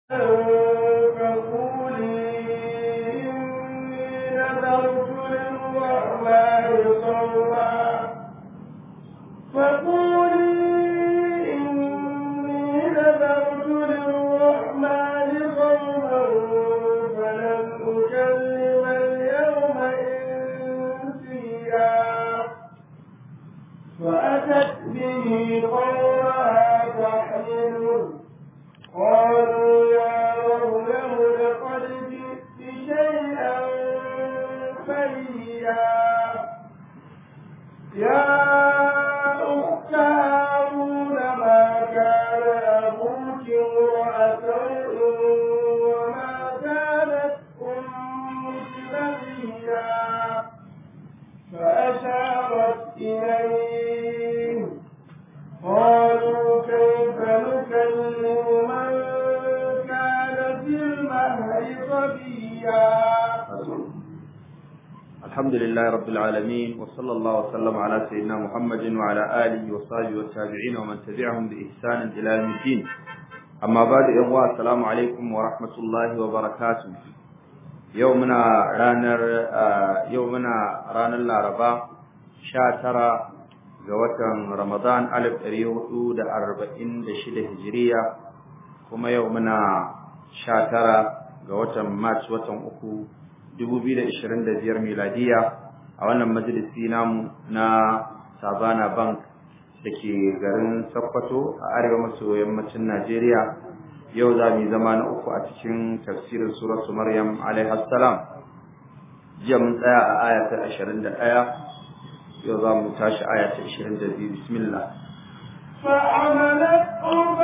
الحمد لله رب العالمين وصلى الله وسلم على سيدنا محمد وعلى آله وصحبه والتابعين ومن تبعهم بإحسان إلى يوم الدين أما بعد إخوة السلام عليكم ورحمة الله وبركاته يومنا رانر يومنا ران العرباء شاترا وطن رمضان ألف أريهود أربعين دشدة هجرية كما يومنا شاترا وطن مارس وطن أكو 2025 miladiya a wannan majalisi namu na Sabana Bank da ke garin Sokoto a arewa maso yammacin Najeriya yau za mu zama na uku a cikin tafsirin suratu Maryam alaiha salam jiya mun tsaya a aya ta 21 yau za mu tashi aya ta 22 bismillah فعملته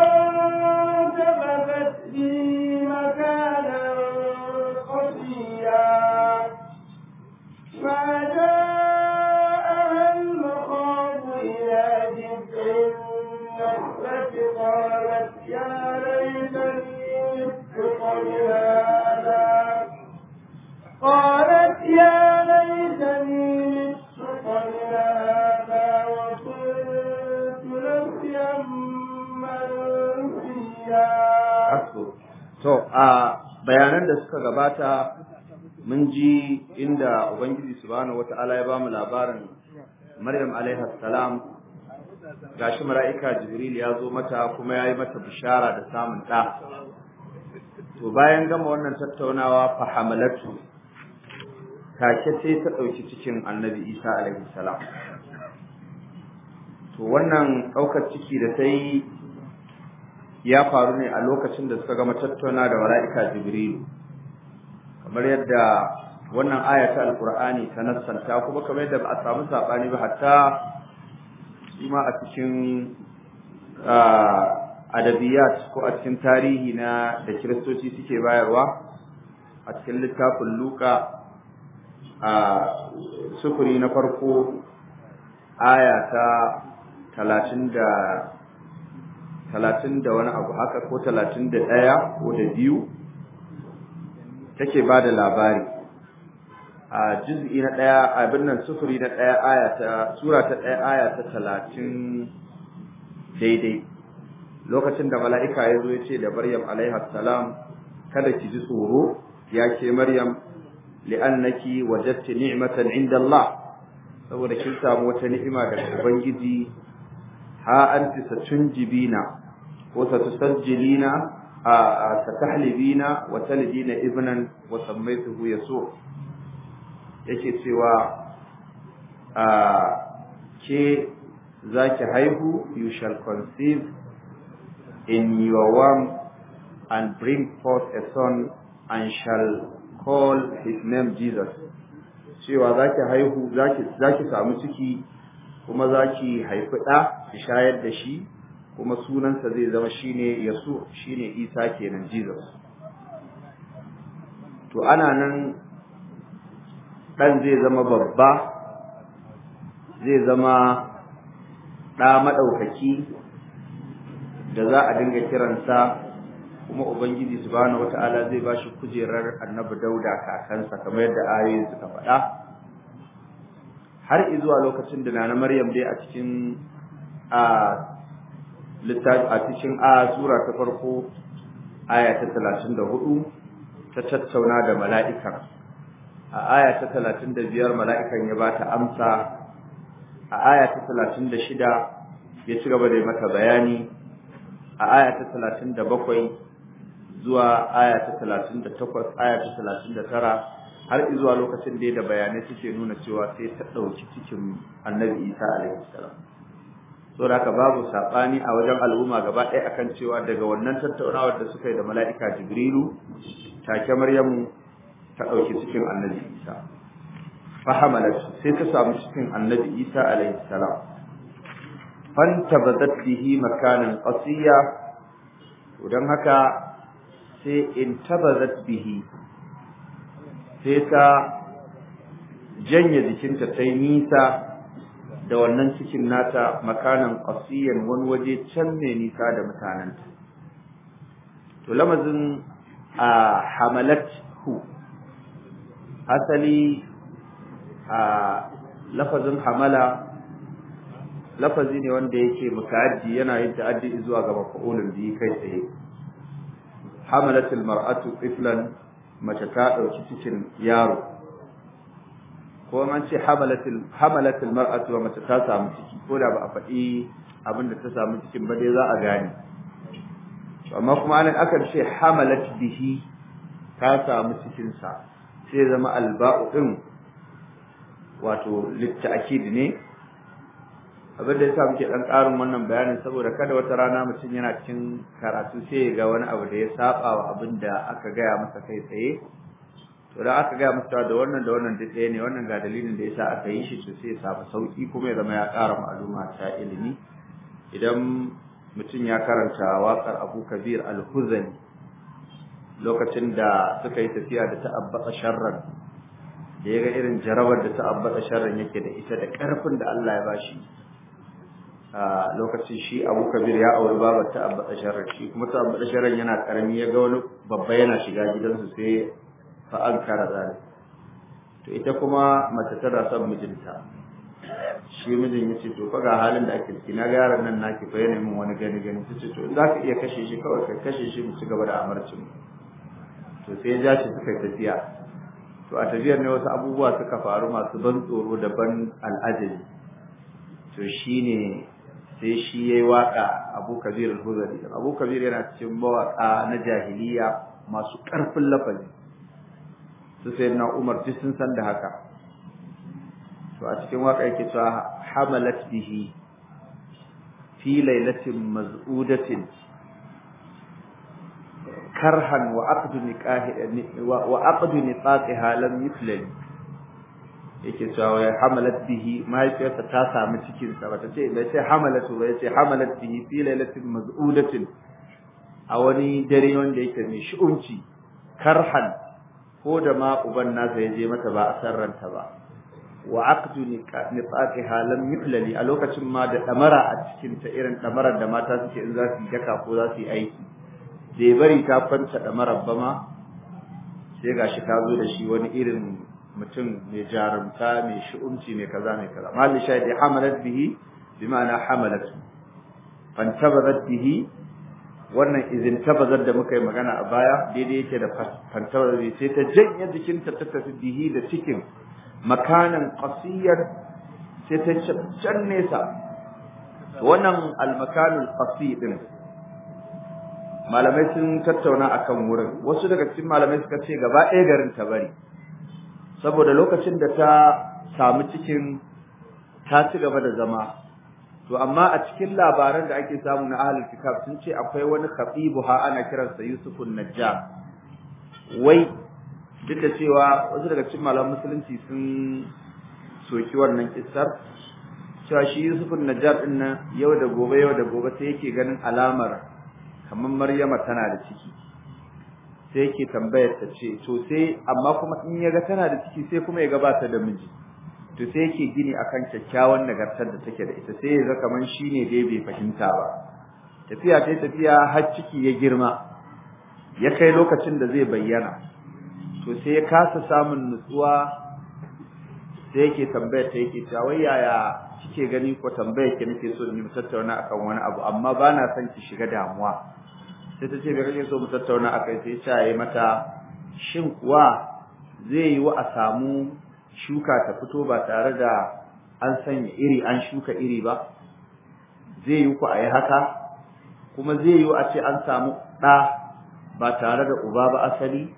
فانتبذت به مكانا قصيا فجاءها المخاض إلى جذع النخلة قالت يا ليتني مت قبل هذا قالت يا ليتني مت قبل هذا وكنت نسيا منسيا to a bayanan da suka gabata mun ji inda ubangiji subhanahu wataala ya bamu labarin maryam alaiha salam gashi mala'ika jibril ya zo mata kuma ya yi mata bishara da samun ɗa to bayan gama wannan tattaunawa fa hamalatu take sai ta ɗauki cikin annabi isa alaihi salam to wannan ɗaukar ciki da ta yi ya faru ne a lokacin da suka gama tattauna da mala'ika jibril kamar yadda wannan aya ta alkur'ani ta nassanta kuma kamar yadda ba a samu sabani ba hatta shi ma a cikin adabiyat ko a cikin tarihi na da kiristoci suke bayarwa a cikin littafin luka a sufuri na farko aya ta talatin da talatin da wani abu haka ko talatin da ɗaya ko da biyu take ba da labari a juz'i na ɗaya abin nan sufuri na ɗaya aya ta sura ta ɗaya aya ta talatin daidai lokacin da mala'ika ya zo ya ce da maryam alaiha salam kada ki ji tsoro ya ke maryam li'annaki wajadti ni'matan inda Allah saboda kin samu wata ni'ima daga ubangiji ha anti satunjibina ko satusajjilina satahlibina wa talidina ibnan wa sammaytuhu yasu yake cewa ke zaki haihu you shall conceive in your womb and bring forth a son and shall call his name Jesus cewa zaki haihu zaki zaki samu ciki kuma zaki haifi ɗa ki shayar da shi kuma sunansa zai zama shine Yasu shine Isa kenan Jesus to ana nan dan zai zama babba zai zama ɗa maɗaukaki da za a dinga kiransa kuma ubangiji subhanahu wata'ala zai bashi kujerar annabi dauda kakansa kamar yadda ayoyi suka faɗa har izuwa lokacin da nana maryam dai a cikin a littafi a cikin a sura ta farko aya ta 34 ta tattauna da mala'ikan a aya ta 35 mala'ikan ya bata amsa a aya ta 36 ya ci gaba da mata bayani a aya ta 37 zuwa aya ta 38 aya ta 39 har zuwa lokacin da da bayanai suke nuna cewa sai ta dauki cikin Annabi Isa alaihi salam saboda haka babu sabani a wajen al'umma gaba ɗaya akan cewa daga wannan tattaunawar da suka yi da mala'ika Jibrilu take Maryamu ta dauki cikin Annabi Isa fahamalat sai ta samu cikin Annabi Isa alaihi salam fantabadat bihi makanan qasiya dan haka sai intabazat bihi sai ta janye jikinta ta yi nisa da wannan cikin nata makanan qasiyan wani waje can mai nisa da mutanenta to lamazin a hamalat hu asali a lafazin hamala lafazi ne wanda yake muta'addi yana yin ta'addi zuwa ga mafa'ulun bihi kai tsaye hamalatul mar'atu tiflan mace ta dauki cikin yaro ko man ce hamalatul hamalatul mar'atu wa mace ta samu ciki ko da ba a faɗi abin da ta samu cikin ba dai za a gane amma kuma anan akan ce hamalat bihi ta samu cikin sa sai zama alba'u din wato litta'kid ne abin da yasa muke dan karin wannan bayanin saboda kada wata rana mutum yana cikin karatu sai ya ga wani abu da ya saba wa abin da aka gaya masa kai tsaye to da aka gaya masa da wannan da wannan duk ɗaya ne wannan ga dalilin da yasa aka yi shi to sai ya samu sauki kuma ya zama ya ƙara ma'aluma ta ilimi idan mutum ya karanta waƙar Abu Kabir Al-Huzani lokacin da suka yi tafiya da ta'abbata sharran da ya ga irin jarabar da ta'abbata sharran yake da ita da ƙarfin da Allah ya bashi a lokacin shi Abu Kabir ya auri babar ta Abba Asharar shi kuma ta Abba Asharar yana karami ya ga wani babba yana shiga gidansu sai fa an kara zali to ita kuma mace tana son mijinta shi mijin ya ce to fa ga halin da ake ciki na ga yaron nan naki fa yana min wani gani gani ta ce to za ka iya kashe shi kawai ka kashe shi mu ci gaba da amarcin to sai ya ja shi suka tafiya to a tafiyar ne wasu abubuwa suka faru masu ban tsoro da ban al'ajabi to shine sai shi yayi waka Abu Kabir al-Huzari Abu Kabir yana cikin mawaka na jahiliya masu karfin lafazi su sai na Umar duk sun san da haka to a cikin waka yake cewa hamalat bihi fi lailatin maz'udatin karhan wa aqdu nikahi wa aqdu niqaqiha lam yuflal yake cewa ya hamalat bihi mahaifiyarsa ta samu cikin sa bata ce bai ce hamalatu ba yace hamalat bihi fi lailatin maz'udatin a wani dare wanda yake mai shi'unci karhan ko da ma uban nasa ya je mata ba a sarranta ba wa aqdu niqaqiha lam yuflali a lokacin ma da damara a cikin ta irin damarar da mata suke in za su yi daka ko za su yi aiki bai bari ta kwanta damarar ba ma sai gashi ta zo da shi wani irin mutum mai jarumta mai shi'umci mai kaza mai kaza malli shahidi hamalat bihi bi ma'ana hamalat fantabarat bihi wannan izin tabazar da muka yi magana a baya daidai yake da fantabarat bihi sai ta janye jikinta ta tafi bihi da cikin makanan qasiyar sai ta can nesa wannan almakanul qasi din malamai sun tattauna akan wurin wasu daga cikin malamai suka ce gaba ɗaya garin ta bari saboda lokacin da ta samu cikin ta ci gaba da zama to amma a cikin labaran da ake samu na ahlul kitab sun ce akwai wani khatibu ha ana kiransa Yusufun Najjar wai duk da cewa wasu daga cikin malaman musulunci sun soki wannan kissar cewa shi Yusufun Najjar din nan yau da gobe yau da gobe sai yake ganin alamar kamar Maryama tana da ciki sai yake tambayar ta ce to sai amma kuma in yaga tana da ciki sai kuma ya gabata da miji to sai yake gini akan kyakkyawan nagartar da take da ita sai ya ga kaman shine dai bai fahimta ba tafiya ta tafiya har ciki ya girma ya kai lokacin da zai bayyana to sai ya kasa samun nutsuwa sai yake tambayar ta yake cewa wai yaya kike gani ko tambayar ki nake so ni mu tattauna akan wani abu amma bana son ki shiga damuwa sai ta ce bai kake so mu tattauna akai sai ta yi mata shin kuwa zai yi wa a samu shuka ta fito ba tare da an sanya iri an shuka iri ba zai yi ku a yi haka kuma zai yi a ce an samu ɗa ba tare da uba ba asali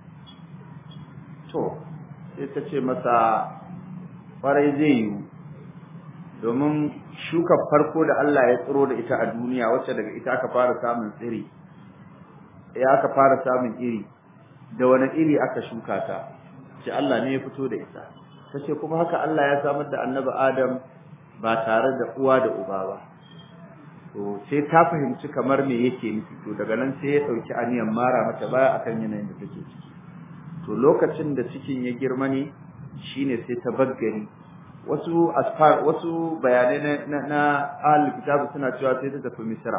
to sai ta ce masa kwarai zai yi domin shukar farko da Allah ya tsiro da ita a duniya wacce daga ita aka fara samun tsiri ya aka fara samun iri da wani iri aka shuka ta ce Allah ne ya fito da ita tace kuma haka Allah ya samar da annabi Adam ba tare da uwa da uba ba to sai ta fahimci kamar me yake nufi to daga nan sai ya dauki aniyan mara mata baya akan yanayin da take ciki to lokacin da cikin ya girma ne shine sai ta baggari wasu asfar wasu bayanai na na ahlul kitab suna cewa sai ta tafi misra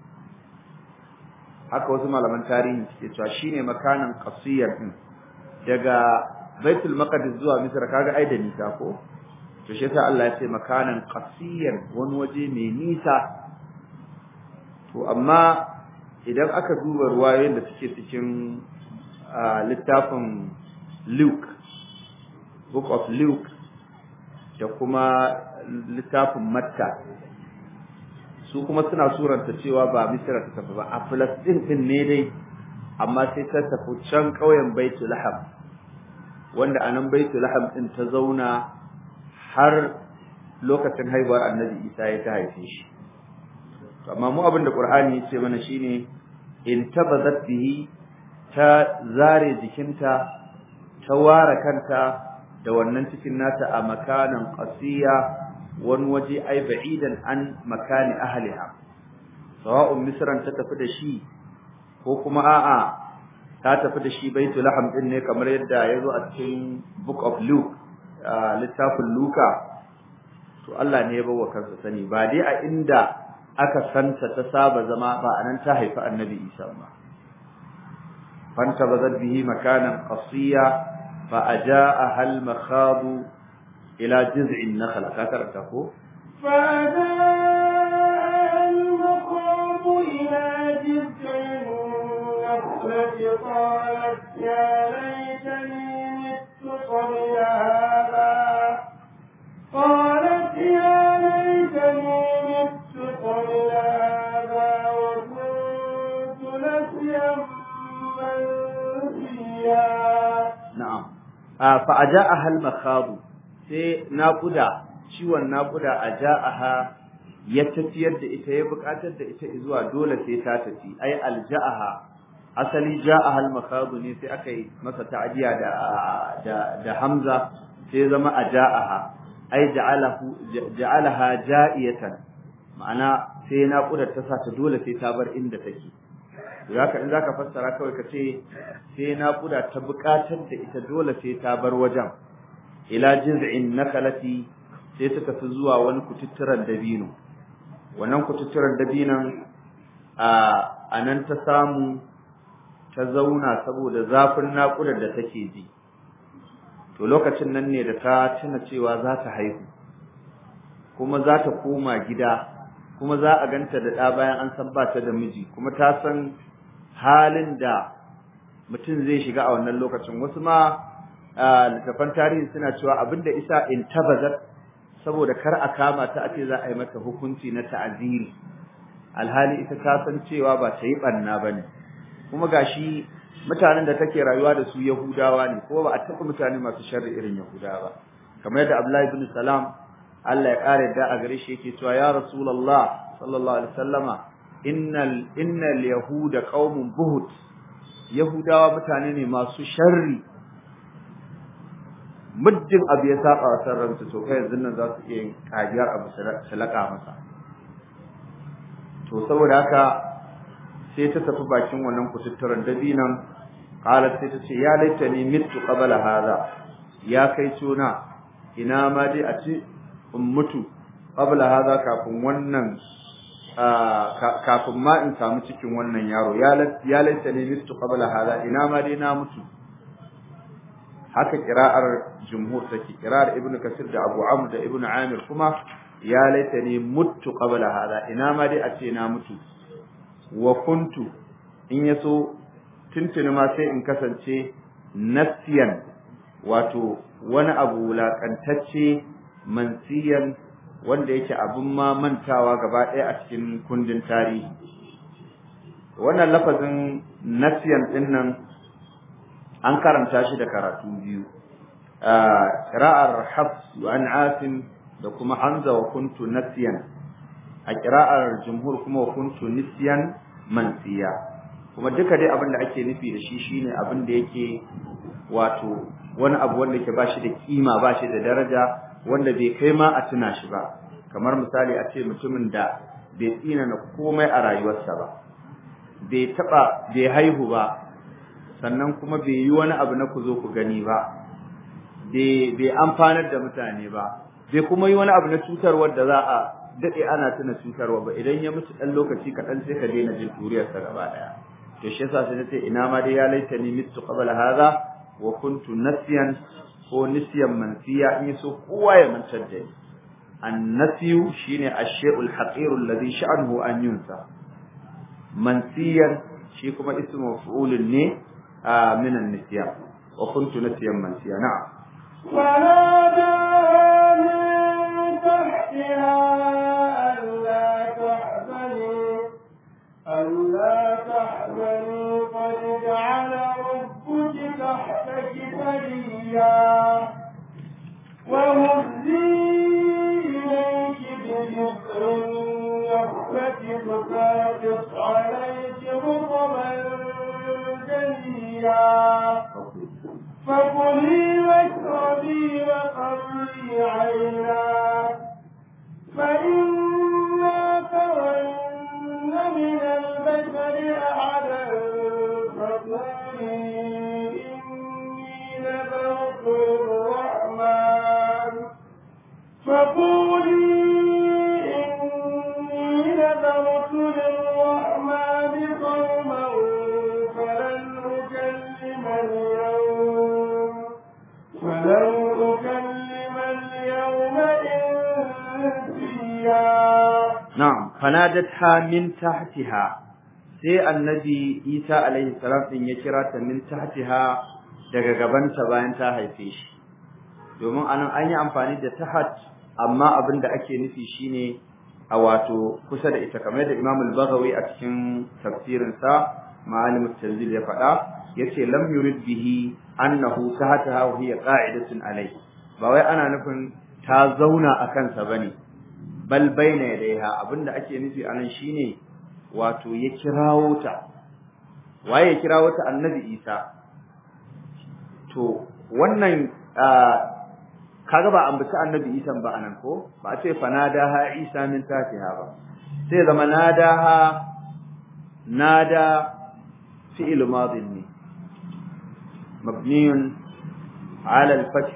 haka wasu malaman tarihi suke cewa shine makanan qasiyar din daga baitul maqdis zuwa misra kaga ai da nisa ko to shi yasa Allah ya ce makanan qasiyar wani waje mai nisa to amma idan aka duba ruwayoyin da suke cikin littafin Luke book of Luke da kuma littafin Matta su kuma suna suranta cewa ba Misra ta tafi ba a Palestine din ne dai amma sai ta tafi can ƙauyen Baitul Laham wanda anan Baitul Laham din ta zauna har lokacin haihuwar Annabi Isa ya ta haife shi amma mu abin da Qur'ani ya ce mana shine in tabazat bihi ta zare jikinta ta ware kanta da wannan cikin nata a makanan qasiya wani waje ai ba'idan an makani ahliha sawa'un misran ta tafi da shi ko kuma a'a ta tafi da shi baitul laham din ne kamar yadda yazo a cikin book of luke littafin luka to Allah ne ya bawa kansa sani ba dai a inda aka santa ta saba zama ba anan ta haifi annabi Isa ba fanta bazat bihi makanan qasiya fa ajaa hal makhadu ila jiz'in nakhla ka karanta ko فأجاء المخاض إلى جذع النخلة قالت يا ليتني مت قبل هذا قالت يا ليتني مت قبل هذا وكنت نسيا منسيا na'am fa ajaaha al makhadu sai naquda ciwon naquda ajaaha ya tafiyar da ita ya bukatar da ita zuwa dole sai ta tafi ai alja'aha asali ja'aha al makhadu ne sai aka yi masa ta'diya da da da hamza sai zama ajaaha ai ja'alahu ja'alaha ja'iyatan ma'ana sai naquda ta sa ta dole sai ta bar inda take zaka in zaka fassara kawai ka ce sai naquda ta bukatar da ita dole sai ta bar wajen ila jiz'in nakalati sai ta tafi zuwa wani kututturan dabino wannan kututturan dabinon a anan ta samu ta zauna saboda zafin naƙudar da take ji to lokacin nan ne da ta tuna cewa za ta haihu kuma za ta koma gida kuma za a ganta da ɗa bayan an san ba ta da miji kuma ta san halin da mutum zai shiga a wannan lokacin wasu ma littafan tarihi suna cewa abinda isa in tabazat saboda kar a kama ta a ce za a yi mata hukunci na ta'aziri alhali ita ta san cewa ba ta yi banna bane kuma gashi mutanen da take rayuwa da su yahudawa ne kuma ba a taɓa mutane masu sharri irin yahudawa ba kamar yadda abdullahi ibn salam Allah ya kare da a gare shi yake cewa ya rasulullah sallallahu alaihi wasallama innal innal yahuda qaumun buhut yahudawa mutane ne masu sharri muddin abu ya saba wa sarranta to kai yanzu nan za su iya yin kajiyar abu su laƙa masa to saboda haka sai ta tafi bakin wannan kututturan dabinan qalat sai ta ce ya laitani mittu qabla hadha ya kai tuna ina ma dai a ci in mutu qabla hadha kafin wannan kafin ma in samu cikin wannan yaro ya laitani mittu qabla hadha ina ma dai na mutu haka kira'ar jumhur take kira'ar ibnu kasir da abu amr da ibnu amir kuma ya laitani muttu qabla hada ina ma dai a ce na mutu wa kuntu in ya so tuntuni ma sai in kasance nasiyan wato wani abu wulaƙantacce mansiyan wanda yake abin ma mantawa gaba ɗaya a cikin kundin tarihi wannan lafazin nasiyan ɗin nan an karanta shi da karatu biyu ƙira'ar hafs an asim da kuma hamza wa kuntu nasiyan a ƙira'ar jumhur kuma wa kuntu nisyan mansiya kuma duka dai abin da ake nufi da shi shine abin da yake wato wani abu wanda ke bashi da kima bashi da daraja wanda bai kai ma a tuna shi ba kamar misali a ce mutumin da bai tsina na komai a rayuwarsa ba bai taba bai haihu ba sannan kuma bai yi wani abu na ku zo ku gani ba bai bai amfanar da mutane ba bai kuma yi wani abu na cutarwar da za a daɗe ana tuna cutarwa ba idan ya mutu ɗan lokaci kaɗan sai ka daina jin turiyarsa gaba ɗaya to shi yasa sai nace ina ma dai ya laita ni mitu qabla hadha wa kuntu nasiyan ko nisyan mansiya in yaso kowa ya mantar da ni annasiyu shine ash-shay'ul haqir alladhi sha'nuhu an yunsa mansiyan shi kuma ismu maf'ulun ne min an-nisyan wa kuntu nasiyan mansiya na'am ونادى من تحتها ألا تحزني ألا تحزني قد جعل ربك تحتك سريا وهزي إليك بجسر النخلة تساقط عليك رطبا جنيا فكلي واشربي وقري عينا فإما ترين من البشر أحدا فقولي إني نذرت للرحمن فقولي إني نذرت للرحمن صوما فلن أكلم اليوم فلن أكلم اليوم إنسيا na'am fanadatha min tahtiha sai annabi Isa alaihi salam din ya kira ta min tahtiha daga gabanta bayan ta haife shi domin anan an yi amfani da tahat amma abin da ake nufi shine a wato kusa da ita kamar da Imam al-Baghawi a cikin tafsirin sa Ma'alim at-Tanzil ya faɗa yace lam yurid bihi annahu tahtaha wa hiya qa'idatun alayhi ba wai ana nufin ta zauna a kansa bane bal baina yadaiha abinda ake nufi anan shine wato ya kirawo ta waye ya kirawo ta annabi Isa to wannan kaga ba ambaci annabi Isa ba anan ko ba a ce fanadaha Isa min tafiha ba sai zama nadaha nada fi'il madin ne mabniyun ala al-fath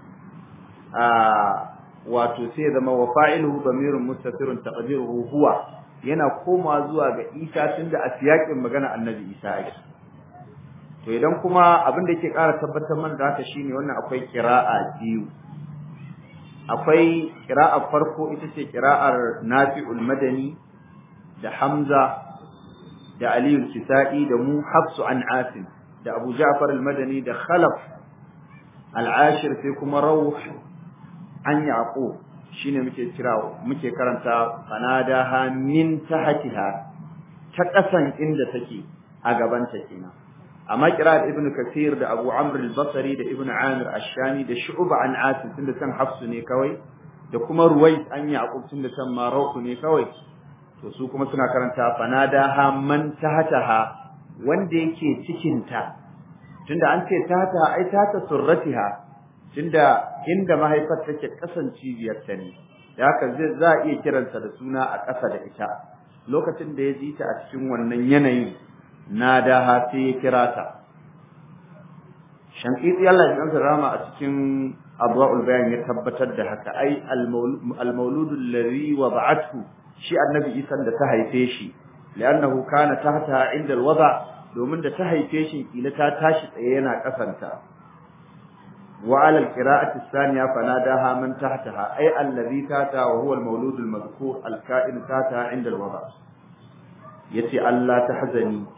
wato sai zama wa fa'iluhu damirun mustatirun taqdiruhu huwa yana koma zuwa ga Isa tunda a siyakin magana annabi Isa ake to idan kuma abin da yake ƙara tabbatar man da haka shine wannan akwai qira'a biyu akwai qira'a farko ita ce qira'ar Nafi'ul Madani da Hamza da Ali al-Kisa'i da mu Hafsu an Asim da Abu Ja'far al-Madani da Khalaf al-Ashir sai kuma Rawh an Yaqub shine muke kira muke karanta fanadaha min tahtiha ta kasan inda take a gaban ta kenan amma qira'at ibn kathir da abu amr al-basri da ibn amir ash-shami da shu'ba an asim tunda san hafsu ne kawai da kuma ruwais an yaqub tunda san marauku ne kawai to su kuma suna karanta fanadaha man tahtaha wanda yake cikin ta tunda an ce tahta ai tahta surratiha tunda inda mahaifar take kasan cibiyar ta ne da haka zai za a iya kiransa da suna a ƙasa da ita lokacin da ya ji ta a cikin wannan yanayin na da ha sai ya kira ta shankiti Allah ya kansa rama a cikin adwa'ul bayan ya tabbatar da haka ai al-mauludu alladhi wada'athu shi annabi Isa da ta haife shi li'annahu kana tahta inda al-wada domin da ta haife shi kila ta tashi tsaye yana kasanta وعلى القراءة الثانية فناداها من تحتها أي الذي تاتها وهو المولود المذكور الكائن تاتها عند الوضع يتي ألا تحزني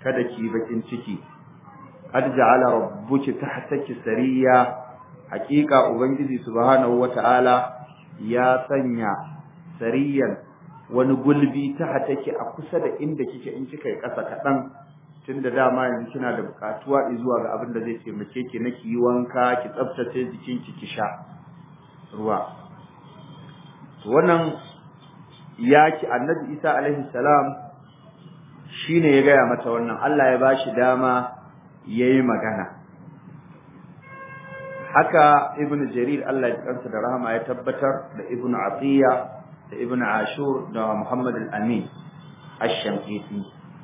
kada ki bakin ciki qad ja'ala rabbuki tahtaki sariya haqiqa ubangiji subhanahu wata'ala ya sanya sariyan wani gulbi tahtaki a kusa da inda kike in kika yi kasa kadan tunda dama yanzu kina da bukatuwa zuwa ga abin da zai taimake ki na ki yi wanka ki tsaftace jikinki ki sha ruwa wannan yaki annabi Isa alaihi salam shine ya gaya mata wannan Allah ya bashi dama yayi magana haka ibn jarir Allah ya kansa da rahama ya tabbatar da ibn atiya da ibn ashur da muhammad al-amin ash-shamkiti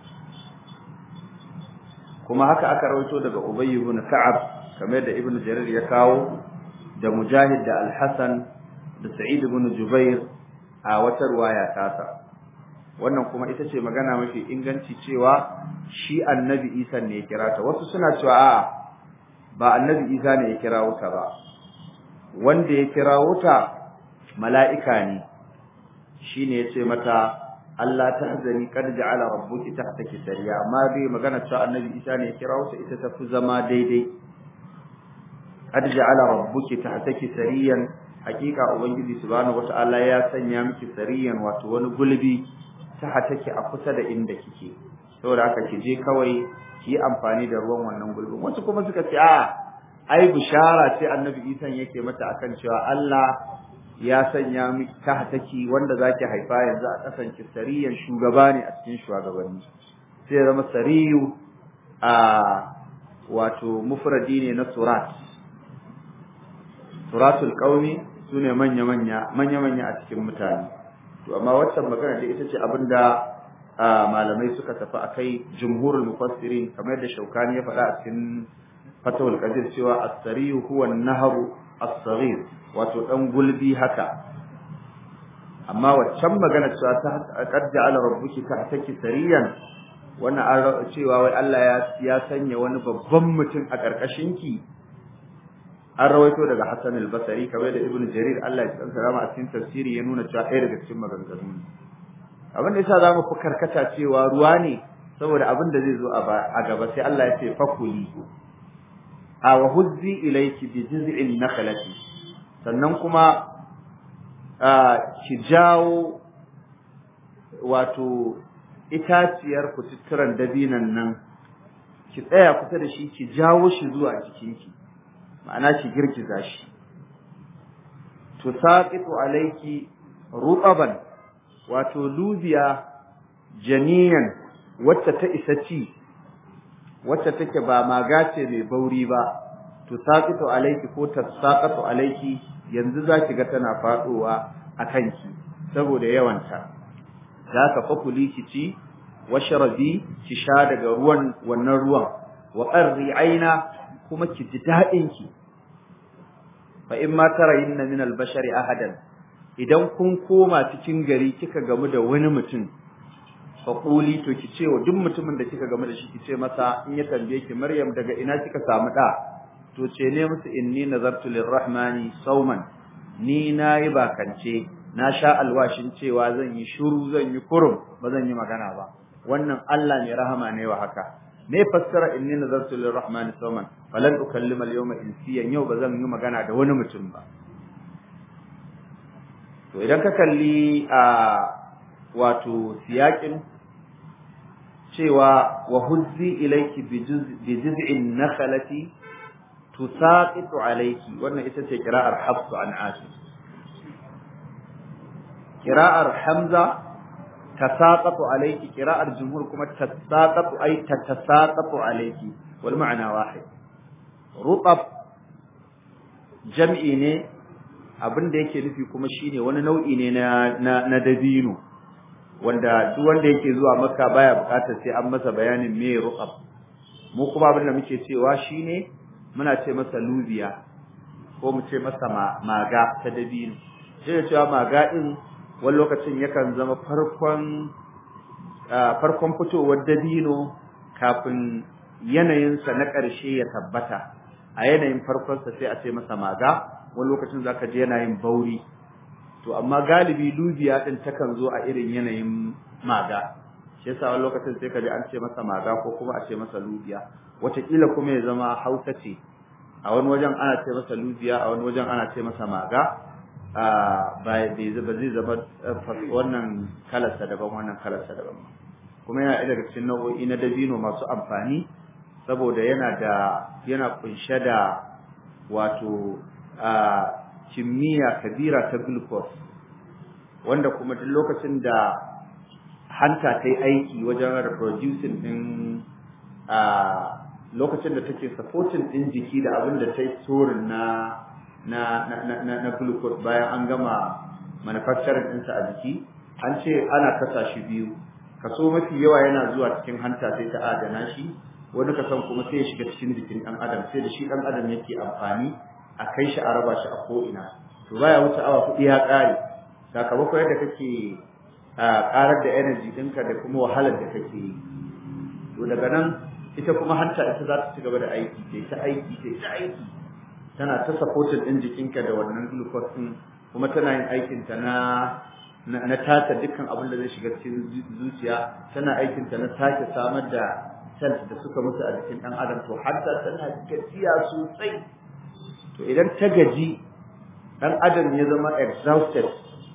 kuma haka aka rawaito daga ubay ibn ka'ab kamar da ibn jarir ya kawo da mujahid da al-hasan da sa'id ibn jubair a wata ruwaya tasa wannan kuma ita ce magana mafi inganci cewa shi annabi isa ne ya kira ta wasu suna cewa a'a ba annabi isa ne ya kira ta ba wanda ya kira ta mala'ika ne shine ya ce mata Allah ta hazani kad ja'ala rabbuki tahtaki sariya amma bai magana cewa annabi isa ne ya kira ta ita ta fi zama daidai kad ja'ala rabbuki tahtaki sariyan hakika ubangiji subhanahu wata'ala ya sanya miki sariyan wato wani gulbi ta take a kusa da inda kike saboda haka ki je kawai ki yi amfani da ruwan wannan gulbin wasu kuma suka ce a ai bishara ce annabi Isa yake mata akan cewa Allah ya sanya miki ta take wanda zaki haifa yanzu a kasan ki sariyan shugaba ne a cikin shugabanni sai ya zama sariyu a wato mufradi ne na surat suratul qaumi sune manya manya manya manya a cikin mutane to amma waccan magana da ita ce abinda malamai suka tafi akai jumhurul mufassirin kamar yadda shaukani ya faɗa a cikin fatawul qadir cewa as-sariyu huwa an-nahru as-saghir wato dan gulbi haka amma waccan magana cewa ta qad ja'ala rabbuki tahtaki sariyan wannan an cewa wai Allah ya ya sanya wani babban mutum a karkashin ki an rawaito daga Hassan al-Basri kamar da Ibn Jarir Allah ya tsanta rama a cikin tafsiri ya nuna cewa ɗaya daga cikin maganganu abin da yasa zamu fi karkata cewa ruwa ne saboda abin da zai zo a gaba sai Allah ya ce fakuli a wa huzzi ilayki bi jiz'in nakhlati sannan kuma ki jawo wato itaciyar kututturan dabinan nan ki tsaya kusa da shi ki jawo shi zuwa jikinki ma'ana ki girgiza shi tusaqitu alayki rutaban wato lubiya janiyan wacce ta isa ci wacce take ba magace mai bauri ba tusaqitu alayki ko tasaqatu alayki yanzu zaki ga tana fadowa akan ki saboda yawanta zaka fakuli ki ci washrabi ki sha daga ruwan wannan ruwan wa qarri aina kuma ki ji daɗin ki fa in ma tarayinna min al-bashari ahadan idan kun koma cikin gari kika gamu da wani mutum fa quli to ki ce wa duk mutumin da kika gamu da shi ki ce masa in ya tambaye ki Maryam daga ina kika samu da to ce ne musu inni nazartu lirrahmani sauman ni nayi bakance na sha alwashin cewa zan yi shuru zan yi kurum ba zan yi magana ba wannan Allah ne rahama ne wa haka me fassara inni nazartu lirrahmani sawman falan ukallima al-yawma insiyan yau bazan yi magana da wani mutum ba to idan ka kalli a wato siyakin cewa wa huzzi ilayki bi juz'in nakhlati tusaqitu alayki wannan ita ce qira'ar hafs an asim qira'ar hamza tasaqatu alayki qira'ar jumhur kuma tasaqatu ay tatasaqatu alayki wal ma'na wahid rutab jam'i ne abin da yake nufi kuma shine wani nau'i ne na na, dabino wanda duk wanda yake zuwa makka baya bukatar sai an masa bayanin me rutab mu kuma abin da muke cewa shine muna ce masa lubiya ko mu ce masa maga ta dabino sai cewa maga din wani lokacin yakan zama farkon farkon fitowar dabino kafin yanayinsa na ƙarshe ya tabbata a yanayin farkonsa sai a ce masa maga wani lokacin zaka je yanayin bauri to amma galibi lubiya din takan zo a irin yanayin maga shi shi yasa wani lokacin sai ka ji an ce masa maga ko kuma a ce masa lubiya wataƙila kuma ya zama hausa ce a wani wajen ana ce masa lubiya a wani wajen ana ce masa maga ba zai zama wannan kalarsa daban wannan kalarsa daban kuma yana daga cikin nau'o'i na dabino masu amfani saboda yana da yana kunshe da wato kimiyya kabira ta glucose wanda kuma duk lokacin da hanta ta yi aiki wajen reproducing din lokacin da take supporting din jiki da abin da ta yi storing na na na na na glucose bayan an gama manufacturing ɗinsa a jiki an ce ana kasa shi biyu kaso mafi yawa yana zuwa cikin hanta sai ta adana shi wani kasan kuma sai ya shiga cikin jikin ɗan adam sai da shi ɗan adam yake amfani a kai shi a raba shi a ko'ina to baya wuce awa kuɗi ya ƙare sakamakon yadda kake ƙarar da energy ɗinka da kuma wahalar da kake yi to daga nan ita kuma hanta ita za ta ci gaba da aiki ta aiki ta aiki tana ta supporting din jikinka da wannan glucose din kuma tana yin aikin ta na na tata dukkan abin da zai shiga cikin zuciya tana aikin ta na sake samar da cells da suka mutu a jikin dan adam to har da tana gajiya sosai to idan ta gaji dan adam ya zama exhausted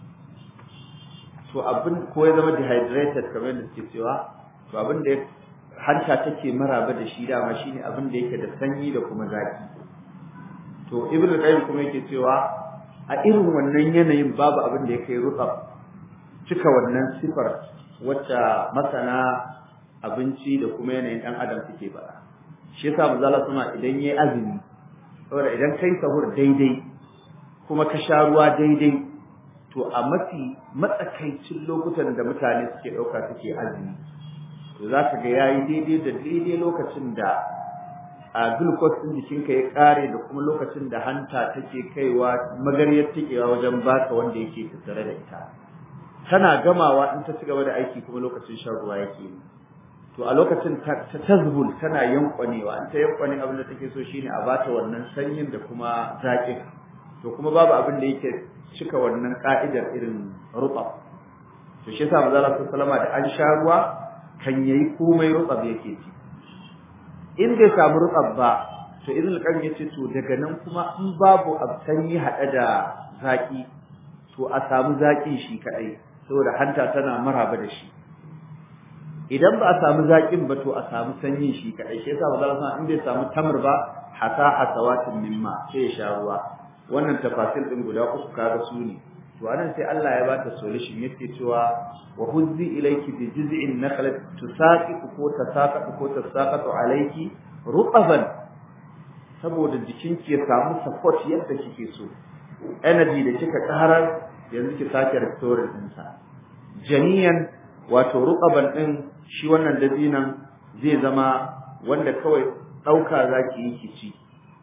to abin ko ya zama dehydrated kamar yadda suke cewa to abin da hanta take maraba da shi dama shine abin da yake da sanyi da kuma zaki to ibn qayyim kuma yake cewa a irin wannan yanayin babu abin da yake rutsaf cika wannan sifar wacce masana abinci da kuma yanayin dan adam suke bara shi yasa manzala kuma idan yayi azumi saboda idan kai sahur daidai kuma ka sha ruwa daidai to a mafi matsakaicin lokutan da mutane suke dauka suke azumi to za ka ga yayi daidai da daidai lokacin da a glucose din jikinka ya kare da kuma lokacin da hanta take kaiwa magariyar tikewa wajen baka wanda yake tattare da ita tana gamawa in ta ci gaba da aiki kuma lokacin shan ruwa yake yi to a lokacin ta tazbul tana yankwanewa in ta yankwane abin da take so shine a bata wannan sanyin da kuma zaƙin to kuma babu abin da yake cika wannan ka'idar irin rutsaf to shi yasa manzo Allah sallallahu da an sha ruwa kan yayi komai rutsaf yake ci in bai samu rutsaf ba to idan kan yace to daga nan kuma in babu sanyi hada da zaki to a samu zaki shi kadai saboda hanta tana maraba da shi idan ba a samu zakin ba to a samu sanyin shi kadai shi yasa manzo Allah in bai samu tamr ba hasa hasawatin mimma sai ya sha ruwa wannan tafasil din guda uku kaga su ne to anan sai Allah ya bata solution yake cewa wa huzzi ilayki bi jiz'in nakhlat tusaqitu ko tasaqatu ko tasaqatu alayki rutaban saboda jikinki ya samu support yadda kike so energy da kika karar yanzu ki sake restore din sa janiyan wato rutaban din shi wannan dabinan zai zama wanda kawai dauka zaki yi ki ci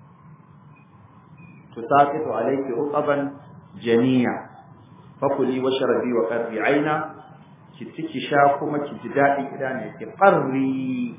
tusaqitu alayki rutaban janiya fakuli washrabi wa qarri aina ki ciki sha kuma ki ji dadin idane ki qarri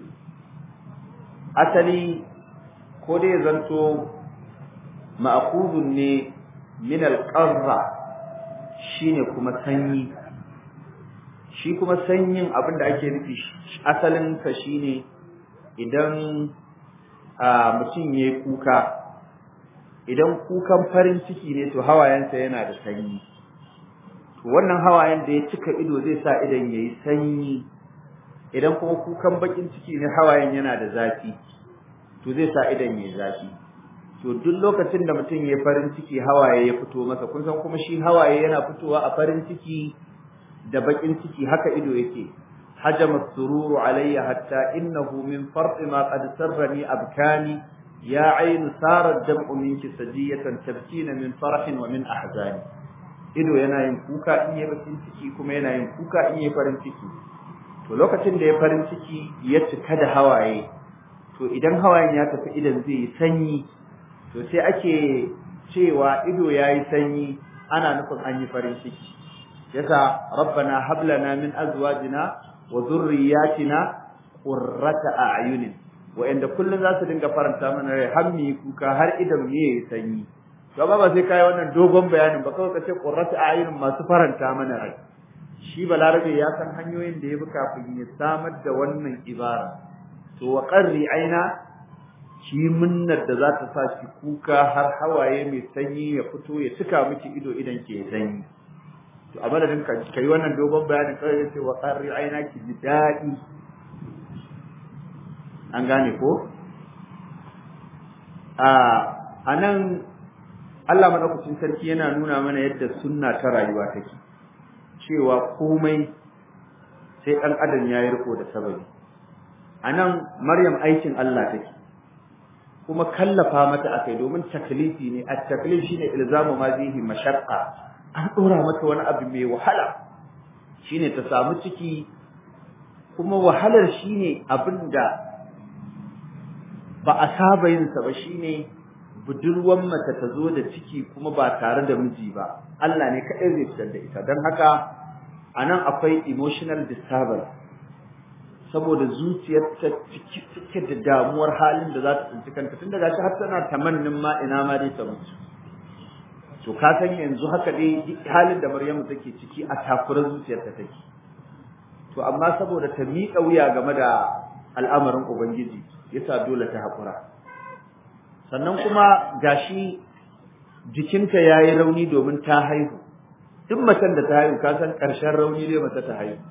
asali ko dai zanto ma'khudun ne min al-qarra shine kuma sanyi shi kuma sanyin abinda ake nufi asalin sa shine idan mutum yayi kuka idan kukan farin ciki ne to hawayensa yana da sanyi to wannan hawayen da ya cika ido zai sa idan yayi sanyi idan kuma kukan bakin ciki ne hawayen yana da zafi to zai sa idan yayi zafi to duk lokacin da mutum yayi farin ciki hawaye ya fito masa kun san kuma shi hawaye yana fitowa a farin ciki da bakin ciki haka ido yake hajama sururu alayya hatta innahu min farti ma qad sarrani abkani ya ainu sarar dam'u minki sajiyatan tabkina min farahin wa min ahzani ido yana yin kuka in yayi bakin ciki kuma yana yin kuka in yayi farin ciki to lokacin da ya farin ciki ya cika da hawaye to idan hawayen ya tafi idan zai yi sanyi to sai ake cewa ido yayi sanyi ana nufin an yi farin ciki yasa rabbana hab lana min azwajina wa dhurriyyatina qurrata a'yunin wa'anda kullun za su dinga faranta mana rai har mu kuka har idan mu yayi sanyi to ba ba sai kai wannan dogon bayanin ba kawai kace qurratu a'yunin masu faranta mana rai shi balarabe ya san hanyoyin da ya bi kafin ya samar da wannan ibara to wa qarri aina shi munnar da za ta sa shi kuka har hawaye mai sanyi ya fito ya cika miki ido idan ke sanyi to a madadin ka kai wannan dogon bayanin kawai yace wa qarri aina ki ji dadi an gane ko a anan Allah madaukakin sarki yana nuna mana yadda sunna ta rayuwa take cewa komai sai dan adam yayi riko da sababi anan Maryam aikin Allah take kuma kallafa mata akai domin taklifi ne at-taklif shine ilzamu ma bihi mashaqqa an dora mata wani abu mai wahala shine ta samu ciki kuma wahalar shine abinda ba a saba yin sa ba shine budurwan mace ta zo da ciki kuma ba tare da miji ba Allah ne kaɗai zai fitar da ita don haka anan akwai emotional disturbance saboda zuciyar ta ciki take da damuwar halin da za ta tsinci kanta tun daga shi har tana tamannin ma ina ma dai ta mutu to ka san yanzu haka dai halin da Maryamu take ciki a takurar zuciyar ta take to amma saboda ta miƙa wuya game da al'amarin ubangiji yasa dole ta haƙura sannan kuma gashi jikinta yayi rauni domin ta haihu duk macen da ta haihu ka san ƙarshen rauni ne mace ta haihu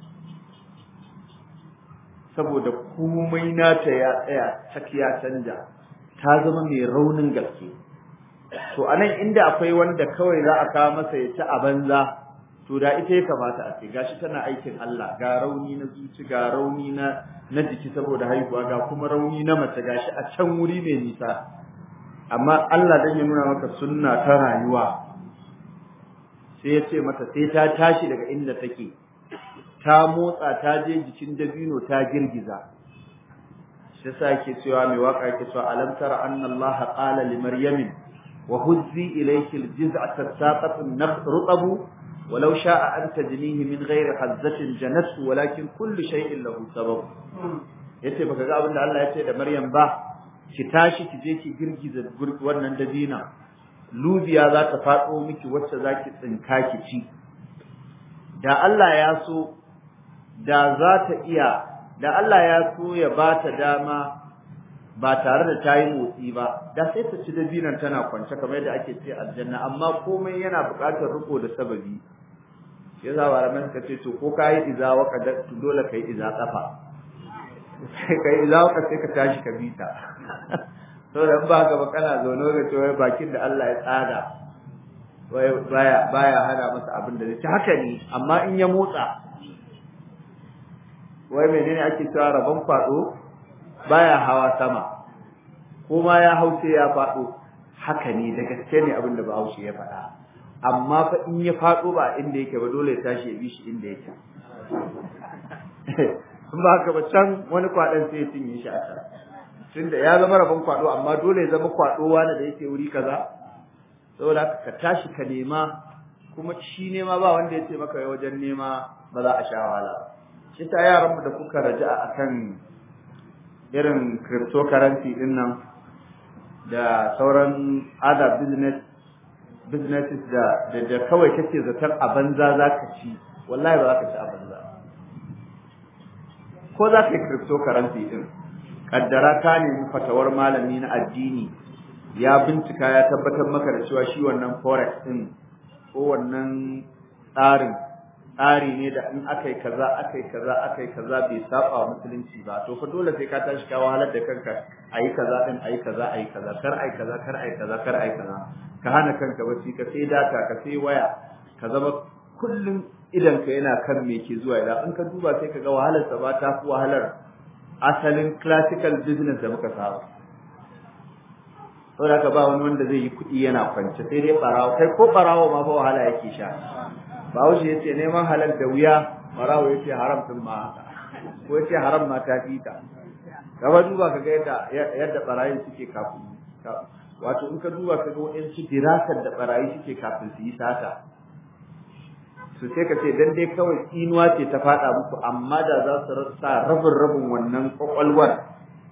saboda komai nata ya tsaya tak ya canja ta zama mai raunin gaske to anan inda akwai wanda kawai za a kawo masa ya ci a banza to da ita ya kamata a ce gashi tana aikin Allah ga rauni na zuci ga rauni na na jiki saboda haihuwa ga kuma rauni na mace gashi a can wuri mai nisa amma Allah dan ya nuna maka sunna ta rayuwa sai ya ce mata sai ta tashi daga inda take ta motsa ta je jikin dabino ta girgiza shi yasa yake cewa mai waka yake cewa alam tara anna Allah qala li maryam wa huzzi ilayki aljiz'a tasaqatun rutabu ولو شاء أن تجنيه من غير حزة جنته ولكن كل شيء له سبب yace baka ga abin da Allah ya ce da Maryam ba ki tashi ki je ki girgiza wannan dabina lubiya za ta faɗo miki wacce za ki tsinka ki ci da Allah ya so da za ta iya da Allah ya so ya ba ta dama ba tare da ta yi motsi ba da sai ta ci dabinan tana kwance kamar yadda ake ce aljanna amma komai yana buƙatar riko da sababi yasa malaman suka ce to ko kai iza waka da dole kai iza kafa kai iza waka sai ka tashi ka bita to dan ba ka ba kana zaune ga cewa bakin da Allah ya tsada wai baya baya hana masa abin da zai haka ne amma in ya motsa wai menene ake cewa rabon kwado baya hawa sama ko ma ya hauce ya fado haka ne da gaske ne abin da Bahaushe ya faɗa amma fa in ya fado ba inda yake ba dole ya tashi ya bi shi inda yake in ba haka ba can wani kwaɗon sai ya cinye shi a can tunda ya zama rabon kwaɗo amma dole ya zama kwaɗo wani da yake wuri kaza saboda ka tashi ka nema kuma shi nema ba wanda ya ce maka wajen nema ba za a sha wahala shi ta yaran da kuka raja akan irin cryptocurrency din nan da sauran other business businesses da da kawai kake zatar a banza zaka ci wallahi ba za ka ci a banza ko za ka yi cryptocurrency din kaddara ka nemi fatawar malami na addini ya bincika ya tabbatar maka da cewa shi wannan forex din ko wannan tsarin tsari ne da in aka yi kaza aka yi kaza aka yi kaza bai saba wa musulunci ba to fa dole sai ka tashi ka wahalar da kanka ayi kaza din ayi kaza ayi kaza kar ayi kaza kar ayi kaza kar ayi kaza ka hana kanka bacci ka sai data ka sai waya ka zama kullum idan ka yana kan me ke zuwa idan in ka duba sai ka ga wahalar sa ba ta fi wahalar asalin classical business da muka saba saboda ka ba wani wanda zai yi kuɗi yana kwance sai dai barawo kai ko barawo ma fa wahala yake sha Bahaushe ya ce neman halal da wuya barawo ya ce haram din ma haka ko ya ce haram ma ta fita gaba duba ka ga yadda yadda barayin suke kafin wato in ka duba ka ga waɗansu dirasar da barayi suke kafin su yi sata su sai ka ce dan dai kawai tsinuwa ce ta faɗa muku amma da za su rasa rabin rabin wannan kwakwalwar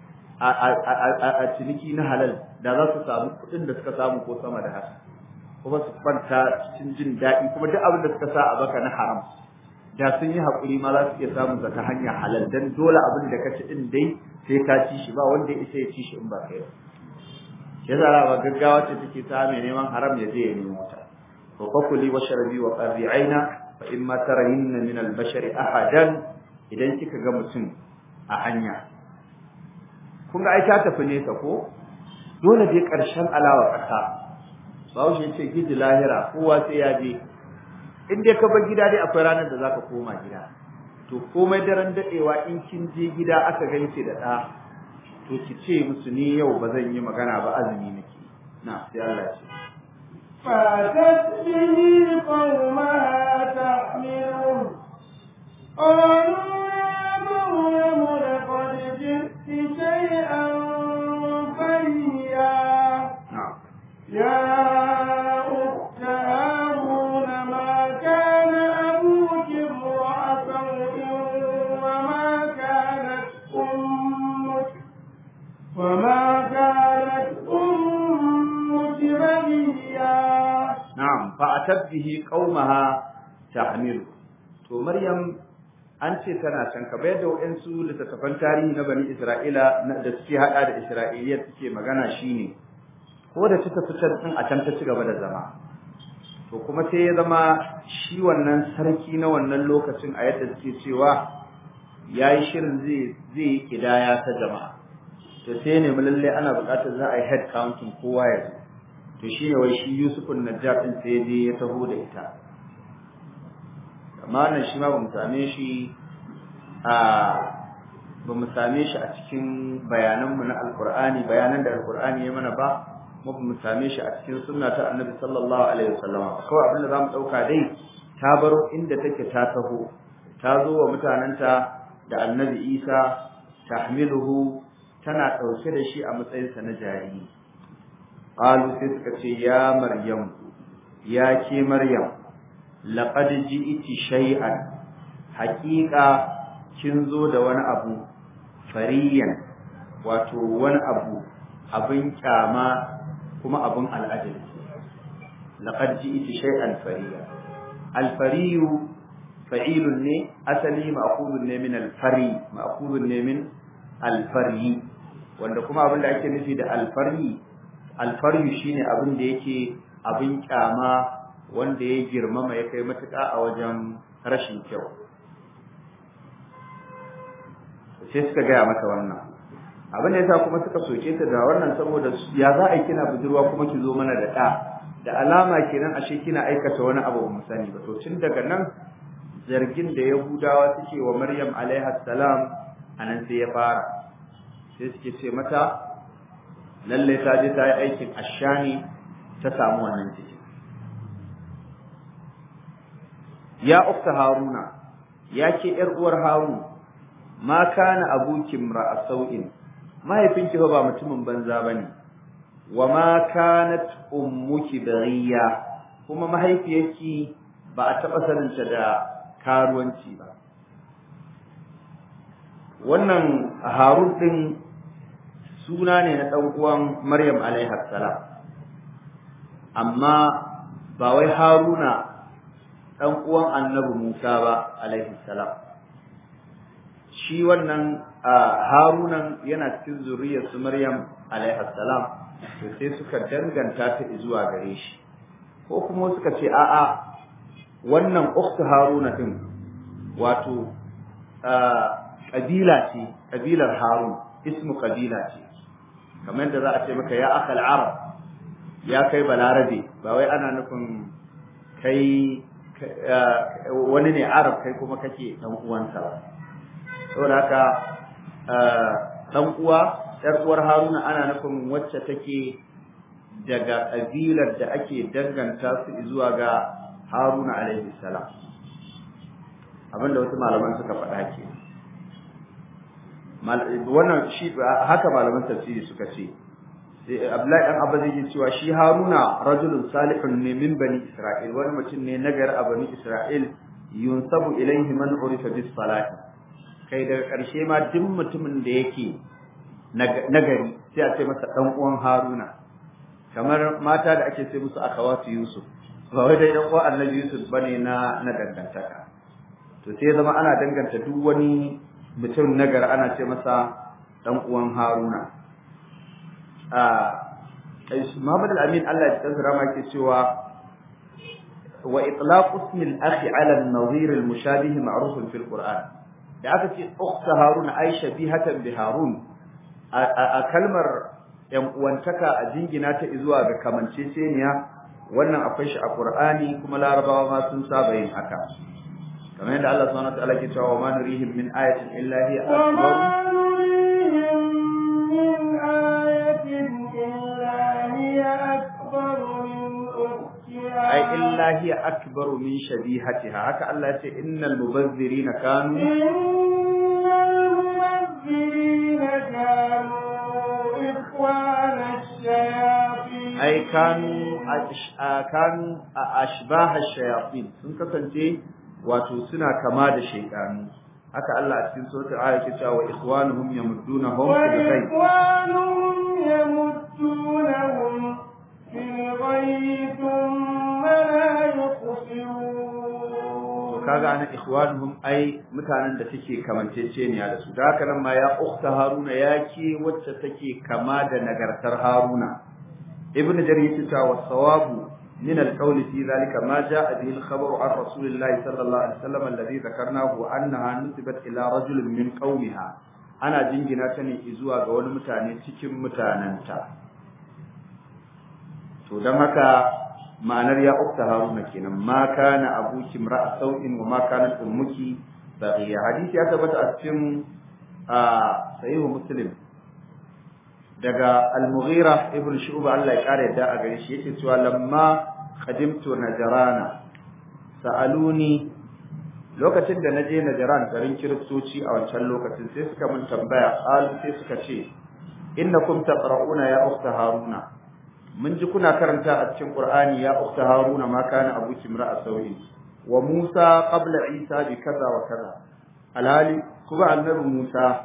a ciniki na halal da za su samu kuɗin da suka samu ko sama da haka kuma su kwanta cikin jin daɗi kuma duk abin da suka sa a baka na haram da sun yi haƙuri ma za su iya samun ta hanyar halal dan dole abin da ka ci din dai sai ka ci shi ba wanda ya isa ya ci shi in ba kai ba shi yasa ba gaggawa ce take ta mai neman haram ya je ya nemo ta to fakuli wa sharabi wa qarri aina fa in ma tarahinna min al-bashari ahadan idan kika ga mutum a hanya kun ga ai ta tafi nesa ko dole dai ƙarshen alawa ƙasa bahaushe ya ce gidi lahira kowa sai ya je in dai ka bar gida dai akwai ranar da zaka koma gida to komai daren daɗewa in kin je gida aka ganki da ɗa to ki ce musu ni yau ba zan yi magana ba azumi nake na sai Allah ya ce فأتت به قومها تحمله قالوا يا مريم لقد جئت شيئا فريا na'am يا أخت هارون ما كان أبوك امرأ سوء وما كانت أمك وما كانت أمك بغيا na'am fa atat bihi qaumaha tahmilu to maryam an ce tana can ka bayar da wayansu littattafan tarihi na bani isra'ila na- da suke hada da isra'iliya suke magana shine ko da ta fitar din a can ta ci gaba da zama to kuma sai ya zama shi wannan sarki na wannan lokacin a yadda suke cewa yayi shirin zai zai yi kidaya ta jama'a to sai ne lalle ana buƙatar za a yi head counting kowa ya zo to shine wai shi Yusufun Najjar din sai je ya taho da ita amma nan shi ma bamu same shi a bamu same shi a cikin bayanan mu na Alqur'ani bayanan da Alqur'ani ya mana ba mu bamu same shi a cikin sunna ta Annabi sallallahu alaihi wasallam kawai abin da zamu dauka dai ta baro inda take ta taho ta zo wa mutananta da Annabi Isa tahmiluhu tana dauke da shi a matsayinsa na jariri qalu sai suka ce ya maryam ya ke maryam laqad ji'ti shay'an haqiqa kin zo da wani abu fariyan wato wani abu abin kyama kuma abin al'ajabi laqad ji'ti shay'an fariya al-fariyu fa'ilun ne asali ma'khudun ne min al-fari ma'khudun ne min al-fari wanda kuma abin da ake nufi da al-fari alfaryu shine abin da yake abin kyama wanda ya girmama ya kai matuƙa a wajen rashin kyau sai suka gaya mata wannan abin da yasa kuma suka soke ta da wannan saboda ya za a yi kina budurwa kuma ki zo mana da ɗa da alama kenan ashe kina aikata wani abu ba mu sani ba to tun daga nan zargin da yahudawa suke wa maryam alaiha salam anan sai ya fara sai suke ce mata lalle ta je ta yi aikin ashani ta samu wannan ciki ya ukta haruna ya ke yar uwar harun ma kana abuki ra'a sau'in mahaifinki fa ba mutumin banza bane wa ma kanat ummuki baghiya kuma mahaifiyarki ba a taba saninta da karuwanci ba wannan harun din suna ne na ɗan uwan Maryam alaiha salam amma ba wai Haruna ɗan uwan Annabi Musa ba alaihi salam shi wannan Harunan yana cikin zuriyar su Maryam alaiha salam to sai suka danganta ta zuwa gare shi ko kuma suka ce a'a wannan ukhtu Haruna din wato kabila ce kabilar Harun ismu kabila ce kamar yadda za a ce maka ya akal arab ya kai balarabe ba wai ana nufin kai wani ne arab kai kuma kake dan uwansa ba saboda haka dan uwa yar uwar haruna ana nufin wacce take daga kabilar da ake danganta su zuwa ga haruna alaihi salam abinda wasu malaman suka faɗa ke wannan shi haka malaman tafsiri suka ce sai Abdullahi dan Abba zai cewa shi Haruna rajulun salihun ne min bani Isra'il wani mutum ne nagar a bani Isra'il yunsabu ilaihi man urifa bis salati kai daga ƙarshe ma duk mutumin da yake nagari sai a ce masa dan uwan Haruna kamar mata da ake ce musu akawatu Yusuf ba wai dai dan uwan Annabi Yusuf bane na na dangantaka to sai zama ana danganta duk wani mutum nagari ana ce masa dan uwan Haruna a Muhammad al-Amin Allah ya tsara rama yake cewa wa itlaq ismi al-akhi ala an-nadhir al-mushabih ma'ruf fi al-Qur'an da aka ce ukhta Haruna Aisha bihatan bi Harun a kalmar yan uwantaka a jingina ta zuwa ga kamanceceniya wannan akwai shi a Qur'ani kuma Larabawa ma sun saba yin haka kamar yadda Allah subhanahu wa ta'ala ke cewa wa ma nurihim min ayatin illa hiya akbar ai illa hiya akbaru min shabihatiha haka Allah ya ce innal mubazzirina kanu innal mubazzirina kanu ikhwana ash-shayatin ai kanu kanu ashbah ash-shayatin sun kasance wato suna kama da shaytanu haka Allah a cikin suratul ayat ke cewa ikhwanuhum yamuddunahum fil ghayb ikhwanuhum yamuddunahum fil ghayb thumma la yuqsirun kaga ana ikhwanuhum ai mutanen da suke kamanceceniya da su da haka nan ma ya ukhta haruna yake wacce take kama da nagartar haruna ibnu jarir yace wa sawabu من القول في ذلك ما جاء به الخبر عن رسول الله صلى الله عليه وسلم الذي ذكرناه أنها نسبت إلى رجل من قومها أنا جنجنا تني إزوا قول متاني تكم متاننتا to don haka ma'anar ya ukta haruna kenan ma kana abuki imra'a sau'in wa ma kanat ummuki baghiya hadisi ya tabbata a cikin sahihu muslim daga al-mughira ibn shu'ba Allah ya kare yadda a gare shi yake cewa lamma qadimtu najrana sa'aluni lokacin da naje najran garin kiristoci a wancan lokacin sai suka mun tambaya qalu sai suka ce innakum taqra'una ya ukhta haruna mun ji kuna karanta a cikin qur'ani ya ukhta haruna ma kana abuki imra'a sawi wa musa qabla isa bi kaza wa kaza alhali kuma annabi musa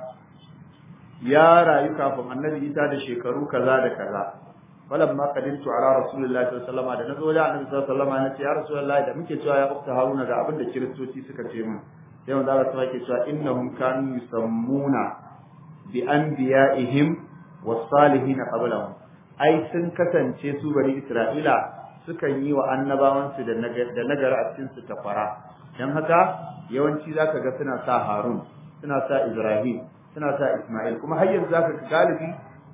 ya rayu kafin annabi Isa da shekaru kaza da kaza falamma qadimtu ala rasulillahi sallallahu alaihi wasallam da nazo da annabi sallallahu alaihi wasallam nace ya rasulullahi da muke cewa ya ukta haruna ga abin da kiristoci suka ce min sai manzo Allah sai yake cewa innahum kanu yusammuna bi anbiya'ihim was-salihin qablahum ai sun kasance su bari Isra'ila sukan yi wa annabawansu da nagara a cikin su tafara dan haka yawanci zaka ga suna sa Harun suna sa Ibrahim suna sa Ismail kuma har yanzu zaka ga galibi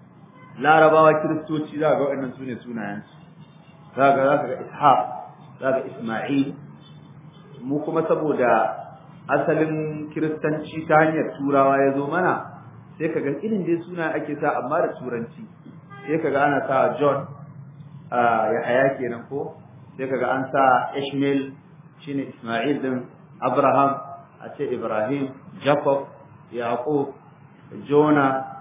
Larabawa Kiristoci za ga waɗannan sune sunayen su zaka zaka ga Ishaq zaka Ismail mu kuma saboda asalin Kiristanci ta hanyar Turawa ya zo mana sai ka ga irin dai suna ake sa amma da Turanci sai ka ga ana sa John ya haya kenan ko sai ka ga an sa Ishmael shine Ismail din Abraham a ce Ibrahim Jacob Yaqub Jona,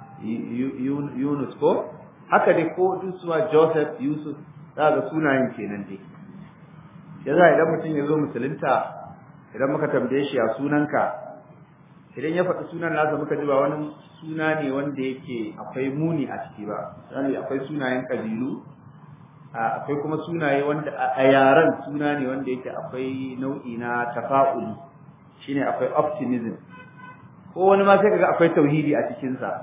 Yunus ko? Haka dai ko suwa Joseph, Yusuf, za ga sunayen kenan dai. Ya za idan mutum ya zo musulunta, idan muka tambaye shi a sunanka, idan ya faɗi sunan nasa muka ji ba wani suna ne wanda yake akwai muni a ciki ba. Misali akwai sunayen ƙabilu, akwai kuma sunaye wanda a yaren suna ne wanda yake akwai nau'i na tafa'uli, shine akwai optimism. ko wani ma sai kaga akwai tauhidi a cikin sa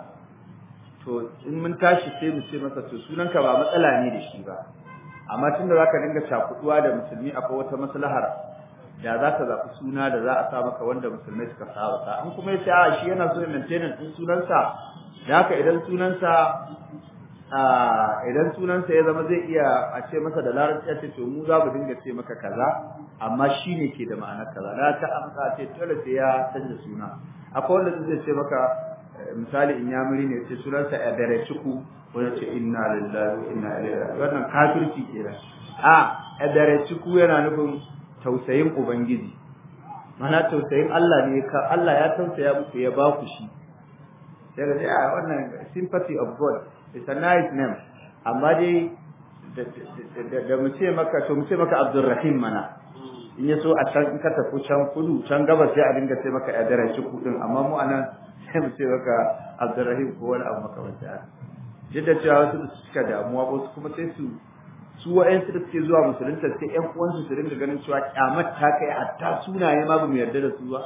to in mun tashi sai mu ce masa to sunanka ba matsala ne da shi ba amma tunda zaka dinga cakuduwa da musulmi akwai wata maslahar da za ka zaɓi suna da za a sa maka wanda musulmai suka saba sa in kuma yace a shi yana so ya maintain din sunansa da haka idan sunansa a idan sunansa ya zama zai iya a ce masa da larabci a ce to mu za mu dinga ce maka kaza amma shi ne ke da ma'anar kaza da ta amsa ce dole sai ya canza suna akwai wanda zai ce maka misali in ya muri ne ce sunansa ya dare ciku ko ya ce inna lillahi wa inna ilaihi raji'un wannan kafirci kenan a ya dare ciku yana nufin tausayin ubangiji mana tausayin Allah ne ka Allah ya tausaya muku ya ba ku shi sai ga a wannan sympathy of God it's a nice name amma dai da mu ce maka to mu ce maka Abdulrahim mana in ya so a can in ka tafi can kudu can gabas sai a dinga ce maka yadara shi kudin amma mu anan sai mu ce maka Abdulrahim ko wani abu makamanta duk da cewa wasu da suka damuwa ba wasu kuma sai su su wa'yansu da suke zuwa musulunta sai ƴan uwansu su dinga ganin cewa kyamar ta kai hatta sunaye ma ba mu yarda da su ba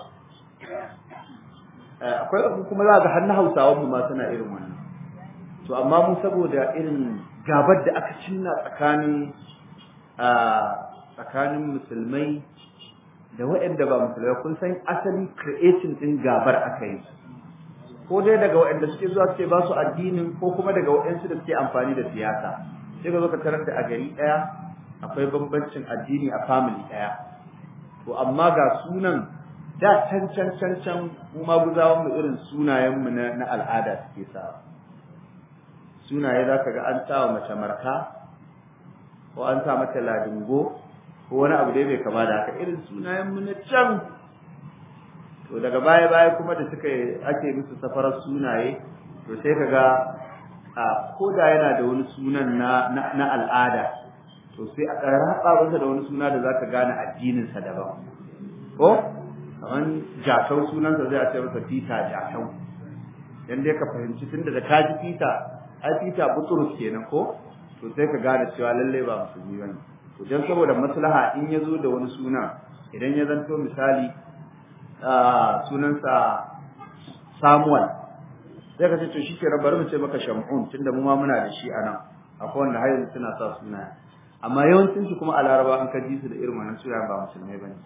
akwai abu kuma za ga har na hausawan mu ma suna irin wannan to amma mu saboda irin gabar da aka cinna tsakanin tsakanin musulmai da waɗanda ba musulmai kun san asali creating din gabar aka yi ko dai daga waɗanda suke zuwa suke ba su addinin ko kuma daga waɗansu da suke amfani da siyasa sai ka zo ka tarar da a gari ɗaya akwai bambancin addini a family ɗaya to amma ga sunan da can can can can mu ma guzawan mu irin sunayen mu na, na al'ada suke sa sunaye zaka ga an sa wa mace marka ko an sa mata ladingo ko wani abu dai bai kama da haka irin sunayen mu na can to daga baya baya kuma da suka ake musu safarar sunaye to sai kaga a koda yana da wani sunan na na, al'ada to sai a raba masa da wani suna da zaka gane addinin sa daban ko kaman jakau sunansa zai a ce masa fita jakau dan dai ka fahimci tunda da kaji fita ai fita buturus kenan ko to sai ka gane cewa lalle ba musulmi bane to dan saboda maslaha in ya zo da wani suna idan ya zanto misali sunansa Samuel sai ka ce to shi ke bari mu ce maka Shamun tunda mu ma muna da shi anan akwai wanda har yanzu suna sa suna amma yawancin su kuma a Laraba an ka ji su da irin wannan suna ba musulmai bane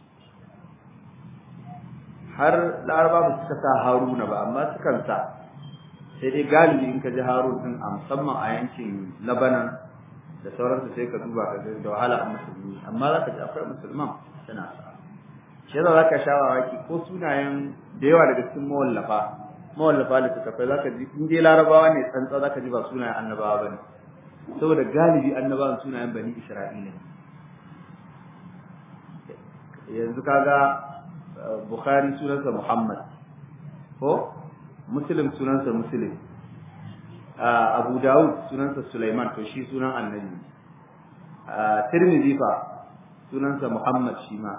har Laraba ba suka sa Haruna ba amma sukan sa sai dai galibi in ka ji Harun din a musamman a yankin Lebanon da sauransu sai ka duba ka da wahala a musulmi amma za ka ji akwai musulman suna sa shi yasa zaka sha mamaki ko sunayen da yawa daga cikin mawallafa mawallafa da suka fai zaka ji in dai larabawa ne tsantsa zaka ji ba sunayen annabawa bane saboda galibi annabawan sunayen bani isra'ila ne yanzu kaga bukhari sunansa muhammad ko muslim sunansa muslim abu dawud sunansa sulaiman to shi sunan annabi tirmidhi fa sunansa muhammad shi ma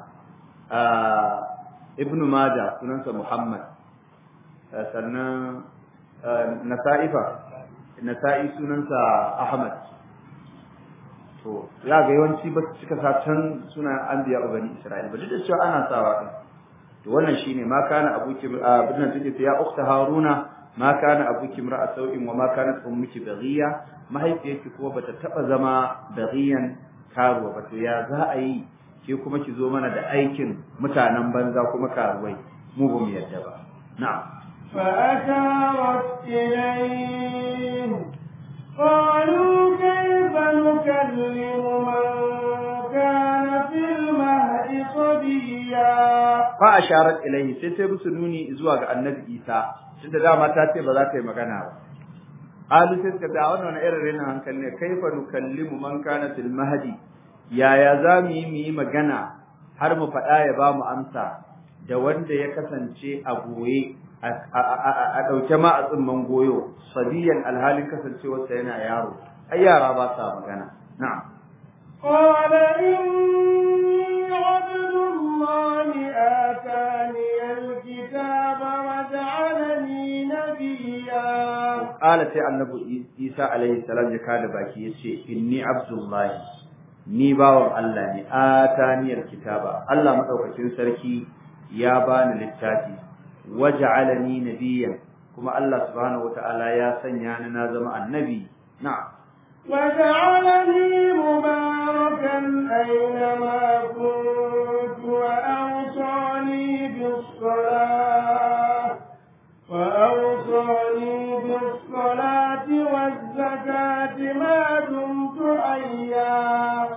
ibnu Majah sunansa Muhammad sannan Nasa'i fa Nasa'i sunansa Ahmad to ya ga yawanci ba su cika sa can sunan anbiya a bani Isra'ila ba duk da cewa ana sawa din to wannan shine ma kana abuki ibn take ya ukhta Haruna ma kana abuki imra'a sau'in wa ma kanat ummuki baghiya mahaifiyarki kuma bata taba zama baghiyan karuwa ba to ya za a yi ke kuma ki zo mana da aikin mutanen banza kuma karuwai mu ba mu yadda ba na'am فأشارت إليه قالوا كيف نكلم من كان في المهد صبيا فأشارت إليه sai ta musu nuni zuwa ga annabi Isa tunda dama ta ce ba za ta yi magana ba Alu sai suka da wannan irin rena hankali ne kaifa nukallimu man kana fil mahdi yaya za mu yi mu yi magana har mu faɗa ya ba mu amsa da wanda ya kasance a goye a ɗauke ma a tsimman goyo sabiyan alhalin kasancewarsa yana yaro ai yara ba sa magana na'am قال إني عبد الله آتاني الكتاب وجعلني نبيا قال سي النبي عيسى عليه السلام ya kada baki yace inni abdullahi ni bawan Allah ne ataniyar kitaba Allah madaukakin sarki ya bani littafi waj'alani nabiyyan kuma Allah subhanahu wataala ya sanya ni na zama annabi na'am وجعلني مباركا أينما كنت وأوصاني بالصلاة وأوصاني بالصلاة والزكاة ما دمت حيا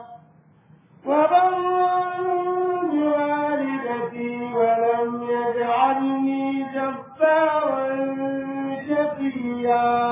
وبرا بوالدتي ولم يجعلني جبارا شقيا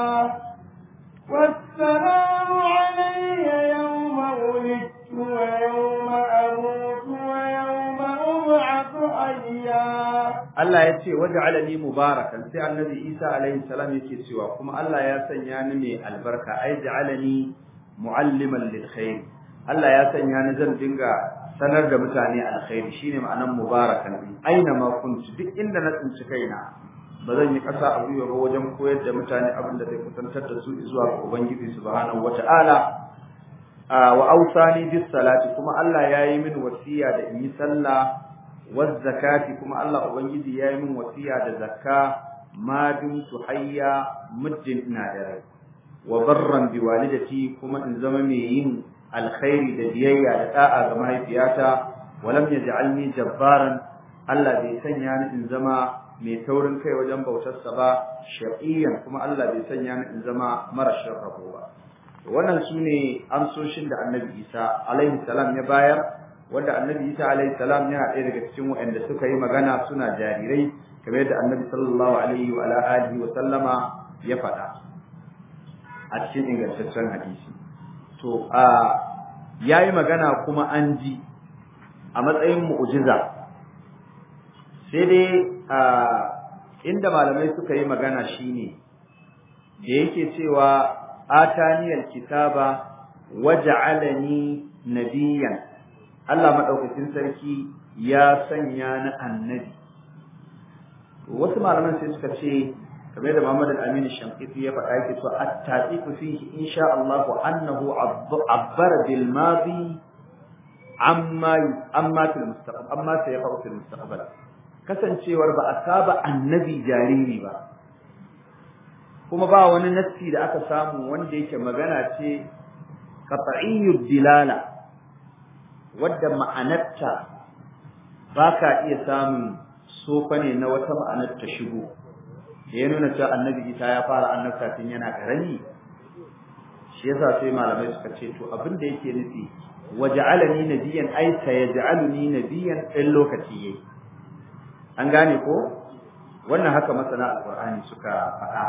والسلام علي يوم ولدت ويوم أموت ويوم أبعث حيا Allah ya ce waj'alani mubarakan sai annabi Isa alaihi salam yake cewa kuma Allah ya sanya ni mai albarka ai ja'alani mualliman lil khair Allah ya sanya ni zan dinga sanar da mutane alkhairi shine ma'anan mubarakan aina ma kuntu duk inda na tsinci kaina ba zan yi ƙasa a gwiwa ba wajen koyar da mutane abin da zai kusantar da su zuwa ga Ubangiji subhanahu wata'ala wa awsani bis salati kuma Allah yayi min wasiya da in yi sallah waz zakati kuma Allah ubangiji yayi min wasiya da zakka ma dumtu hayya muddin ina da rai wa barran bi walidati kuma in zama mai yin alkhairi da biyayya da da'a ga mahaifiyata wa lam yaj'alni jabbaran Allah bai sanya ni in zama mai taurin kai wajen bautarsa ba shaqiyan kuma Allah bai sanya ni in zama marashin rabo ba wannan sune amsoshin da Annabi Isa alaihi salam ya bayar wanda Annabi Isa alaihi salam yana ɗaya daga cikin waɗanda suka yi magana suna jarirai kamar yadda Annabi sallallahu alaihi wa alihi wa sallama ya faɗa a cikin ingantaccen hadisi to a yayi magana kuma an ji a matsayin mu'jiza sai dai a inda malamai suka yi magana shine da yake cewa ataniyal kitaba waja'alani nabiyyan Allah madaukakin sarki ya sanya ni annabi wasu malaman sai suka ce kamar da Muhammad al-Amin Shankiti ya faɗa yake cewa at-taqiqu fihi insha Allah annahu abbara bil madi amma amma fil mustaqbal amma sayaqau fil mustaqbal kasancewar ba a saba annabi jariri ba kuma ba wani nassi da aka samu wanda yake magana ce qat'iyyud dilala wadda ma'anarta ba ka iya samun sofa ne na wata ma'anar ta shigo da ya nuna cewa annabi isa ya fara annabta tun yana karami shi yasa sai malamai suka ce to abin da yake nufi waja'alani nabiyyan ay sayaj'aluni nabiyyan in lokaci yayi an gane ko wannan haka masana alqur'ani suka faɗa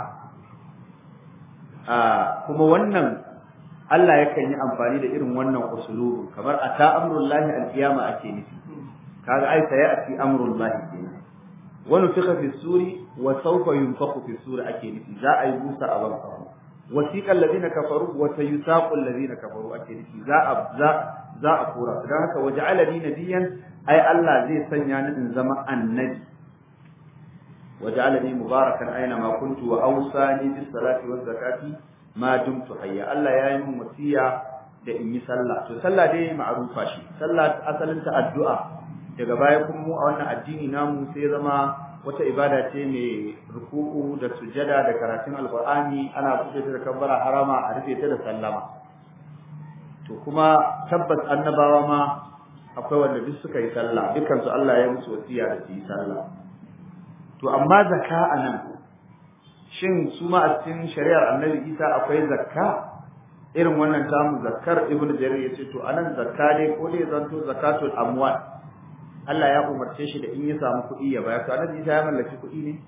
a kuma wannan Allah yakan yi amfani da irin wannan usulubin kamar ata amrullahi alqiyama ake nufi kaga ai sai ati amrullahi kenan wa nufikha fi suri wa sawfa yunfakhu fi suri ake nufi za a yi busa a ban kawo wasiqa alladhina kafaru wa sayusaqu alladhina kafaru ake nufi za a za za a kora dan haka waja'alani nabiyyan ai Allah zai sanya ni in zama annabi waja'alani mubarakan aina ma kuntu wa awsani bis salati waz zakati ma dumtu hayya Allah ya yi min wasiya da in yi sallah to sallah dai ma'rufa shi sallah asalin ta addu'a daga baya kuma mu a wannan addini namu sai zama wata ibada ce mai ruku'u da sujada da karatun alqur'ani ana buɗe ta da kabbara harama a rufe ta da sallama to kuma tabbas annabawa ma akwai wanda duk suka yi sallah dukkan su Allah ya musu wasiya da su yi sallah to amma zakka anan shin su ma a cikin shari'ar Annabi Isa akwai zakka irin wannan tamu zakkar Ibn Jarir yace to anan zakka dai ko dai zanto zakatul amwal Allah ya umarce shi da in ya samu kuɗi ya bayar to Annabi Isa ya mallaki kuɗi ne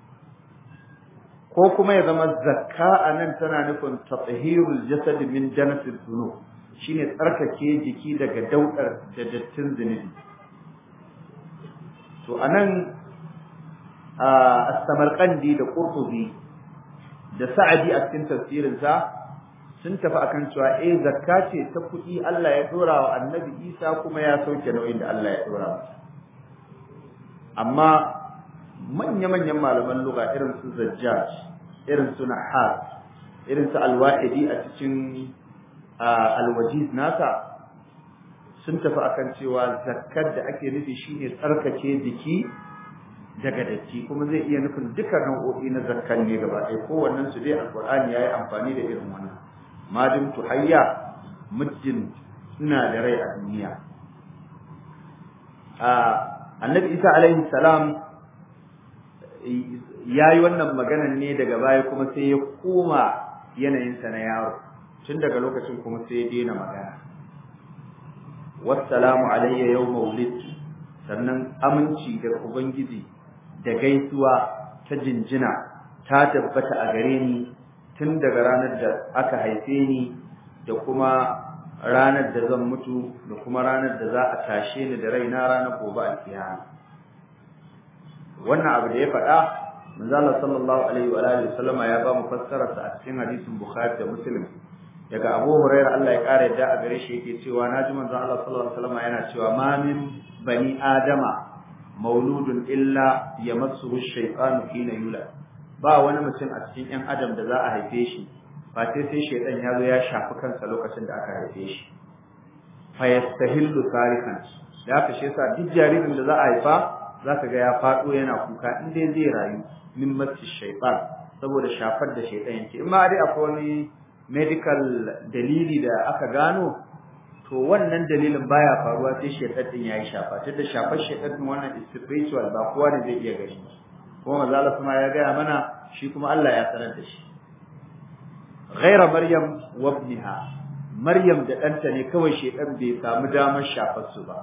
ko kuma ya zama zakka anan tana nufin tatahirul jasad min janasil dhunub shine tsarkake jiki daga daudar da dattin zunubi to anan as-samarqandi da qurtubi da sa'adi a cikin tafsirin sa sun tafi akan cewa eh zakka ce ta kuɗi Allah ya dora wa annabi Isa kuma ya sauke nauyin da Allah ya dora masa amma manya-manyan malaman lugha irin su Zajjaj irin su Nahar irin su Al-Wahidi a cikin Al-Wajiz nasa sun tafi akan cewa zakkar da ake nufi shine tsarkake jiki daga datti kuma zai iya nufin duka nau'o'i na zakkan ne gaba ɗaya kowannen su dai alqur'ani yayi amfani da irin wannan madin tuhayya muddin ina da rai a duniya a annabi isa alaihi salam yayi wannan maganan ne daga baya kuma sai ya koma yanayinsa na yaro tun daga lokacin kuma sai ya daina magana wassalamu alayya yawma wulidtu sannan aminci daga ubangiji da gaisuwa ta jinjina ta tabbata a gare ni tun daga ranar da aka haife ni da kuma ranar da zan mutu da kuma ranar da za a tashe ni da raina ranar gobe alkiyama wannan abu da ya faɗa manzo Allah sallallahu alaihi wa alihi wasallama ya ba mu fassara sa a cikin hadisin Bukhari da Muslim daga Abu Hurairah Allah ya kare da a gare shi yake cewa naji manzo Allah sallallahu alaihi wasallama yana cewa ma min bani adama mauludun illa yamassuhu ash-shaytanu hina yulad ba wani mutum a cikin ƴan adam da za a haife shi ba sai sai shaytan ya zo ya shafi kansa lokacin da aka haife shi fa yastahillu sarikan da aka shi yasa duk jaririn da za a haifa zaka ga ya fado yana kuka in dai zai rayu min masti shaytan saboda shafar da shaytan yake in ma dai akwai wani medical dalili da aka gano to wannan dalilin baya faruwa sai shaytan din yayi shafa tunda shafar shaytan din wannan spiritual ba kowa ne zai iya gani kuma manzo Allah kuma ya ga mana shi kuma Allah ya sanar da shi ghaira maryam wa ibnaha maryam da ɗanta ne kawai shaytan bai samu damar shafar su ba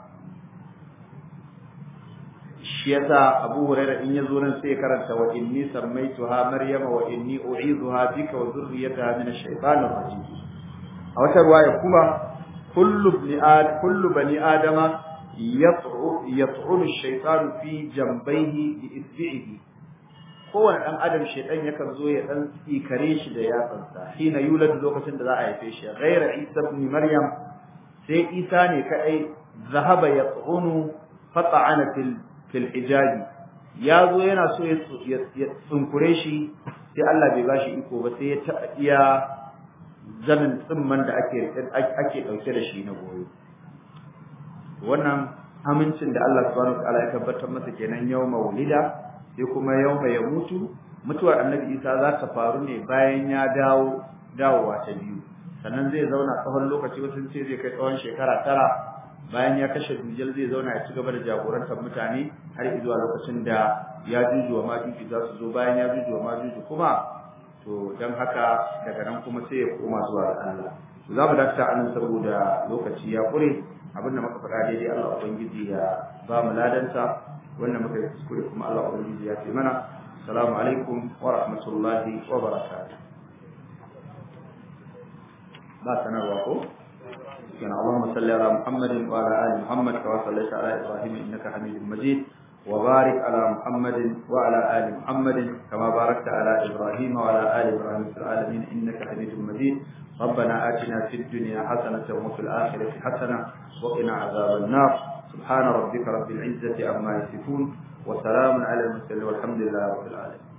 shi yasa Abu Huraira in yazo nan sai karanta wa inni sammaituha Maryama wa inni u'idhuha bika wa dhurriyyataha min ash-shaytanir rajim a wata riwaya kuma kullu ibn ad kullu bani adama yat'u yat'u ash-shaytan fi jambayhi bi isbi'ihi kowane dan adam shaytan yakan zo ya dan tsikare shi da yatsansa hina yulad lokacin da za a haife shi ghaira Isa ibn Maryam sai Isa ne kadai zahaba yat'unu fata'ana fil fil hijabi ya zo yana so ya tsunkure shi sai Allah bai bashi iko ba sai ya taɓa iya zanin tsimman da ake ake ɗauke da shi na goyo wannan amincin da Allah subhanahu wa ta'ala ya tabbatar masa kenan yau maulida sai kuma yau ya mutu mutuwar annabi Isa za ta faru ne bayan ya dawo dawowa ta biyu sannan zai zauna tsawon lokaci wasu ce zai kai tsawon shekara tara bayan ya kashe dujal zai zauna ya ci gaba da jagorantar mutane har zuwa lokacin da ya juju wa majuju za su zo bayan ya juju wa majuju kuma to don haka daga nan kuma sai ya koma zuwa ga Allah to za mu dakta anan saboda lokaci ya kure abin da muka faɗa daidai Allah ubangiji ya ba mu ladanta wannan muka yi kuskure kuma Allah ubangiji ya ce mana assalamu alaikum wa rahmatullahi wa barakatuh ba sanarwa ko كان اللهم صل على محمد وعلى ال محمد كما صليت على ابراهيم انك حميد مجيد وبارك على محمد وعلى ال محمد كما باركت على ابراهيم وعلى ال ابراهيم في العالمين انك حميد مجيد ربنا اتنا في الدنيا حسنه وفي الاخره حسنه وقنا عذاب النار سبحان ربك رب العزه عما يصفون وسلام على المرسلين والحمد لله رب العالمين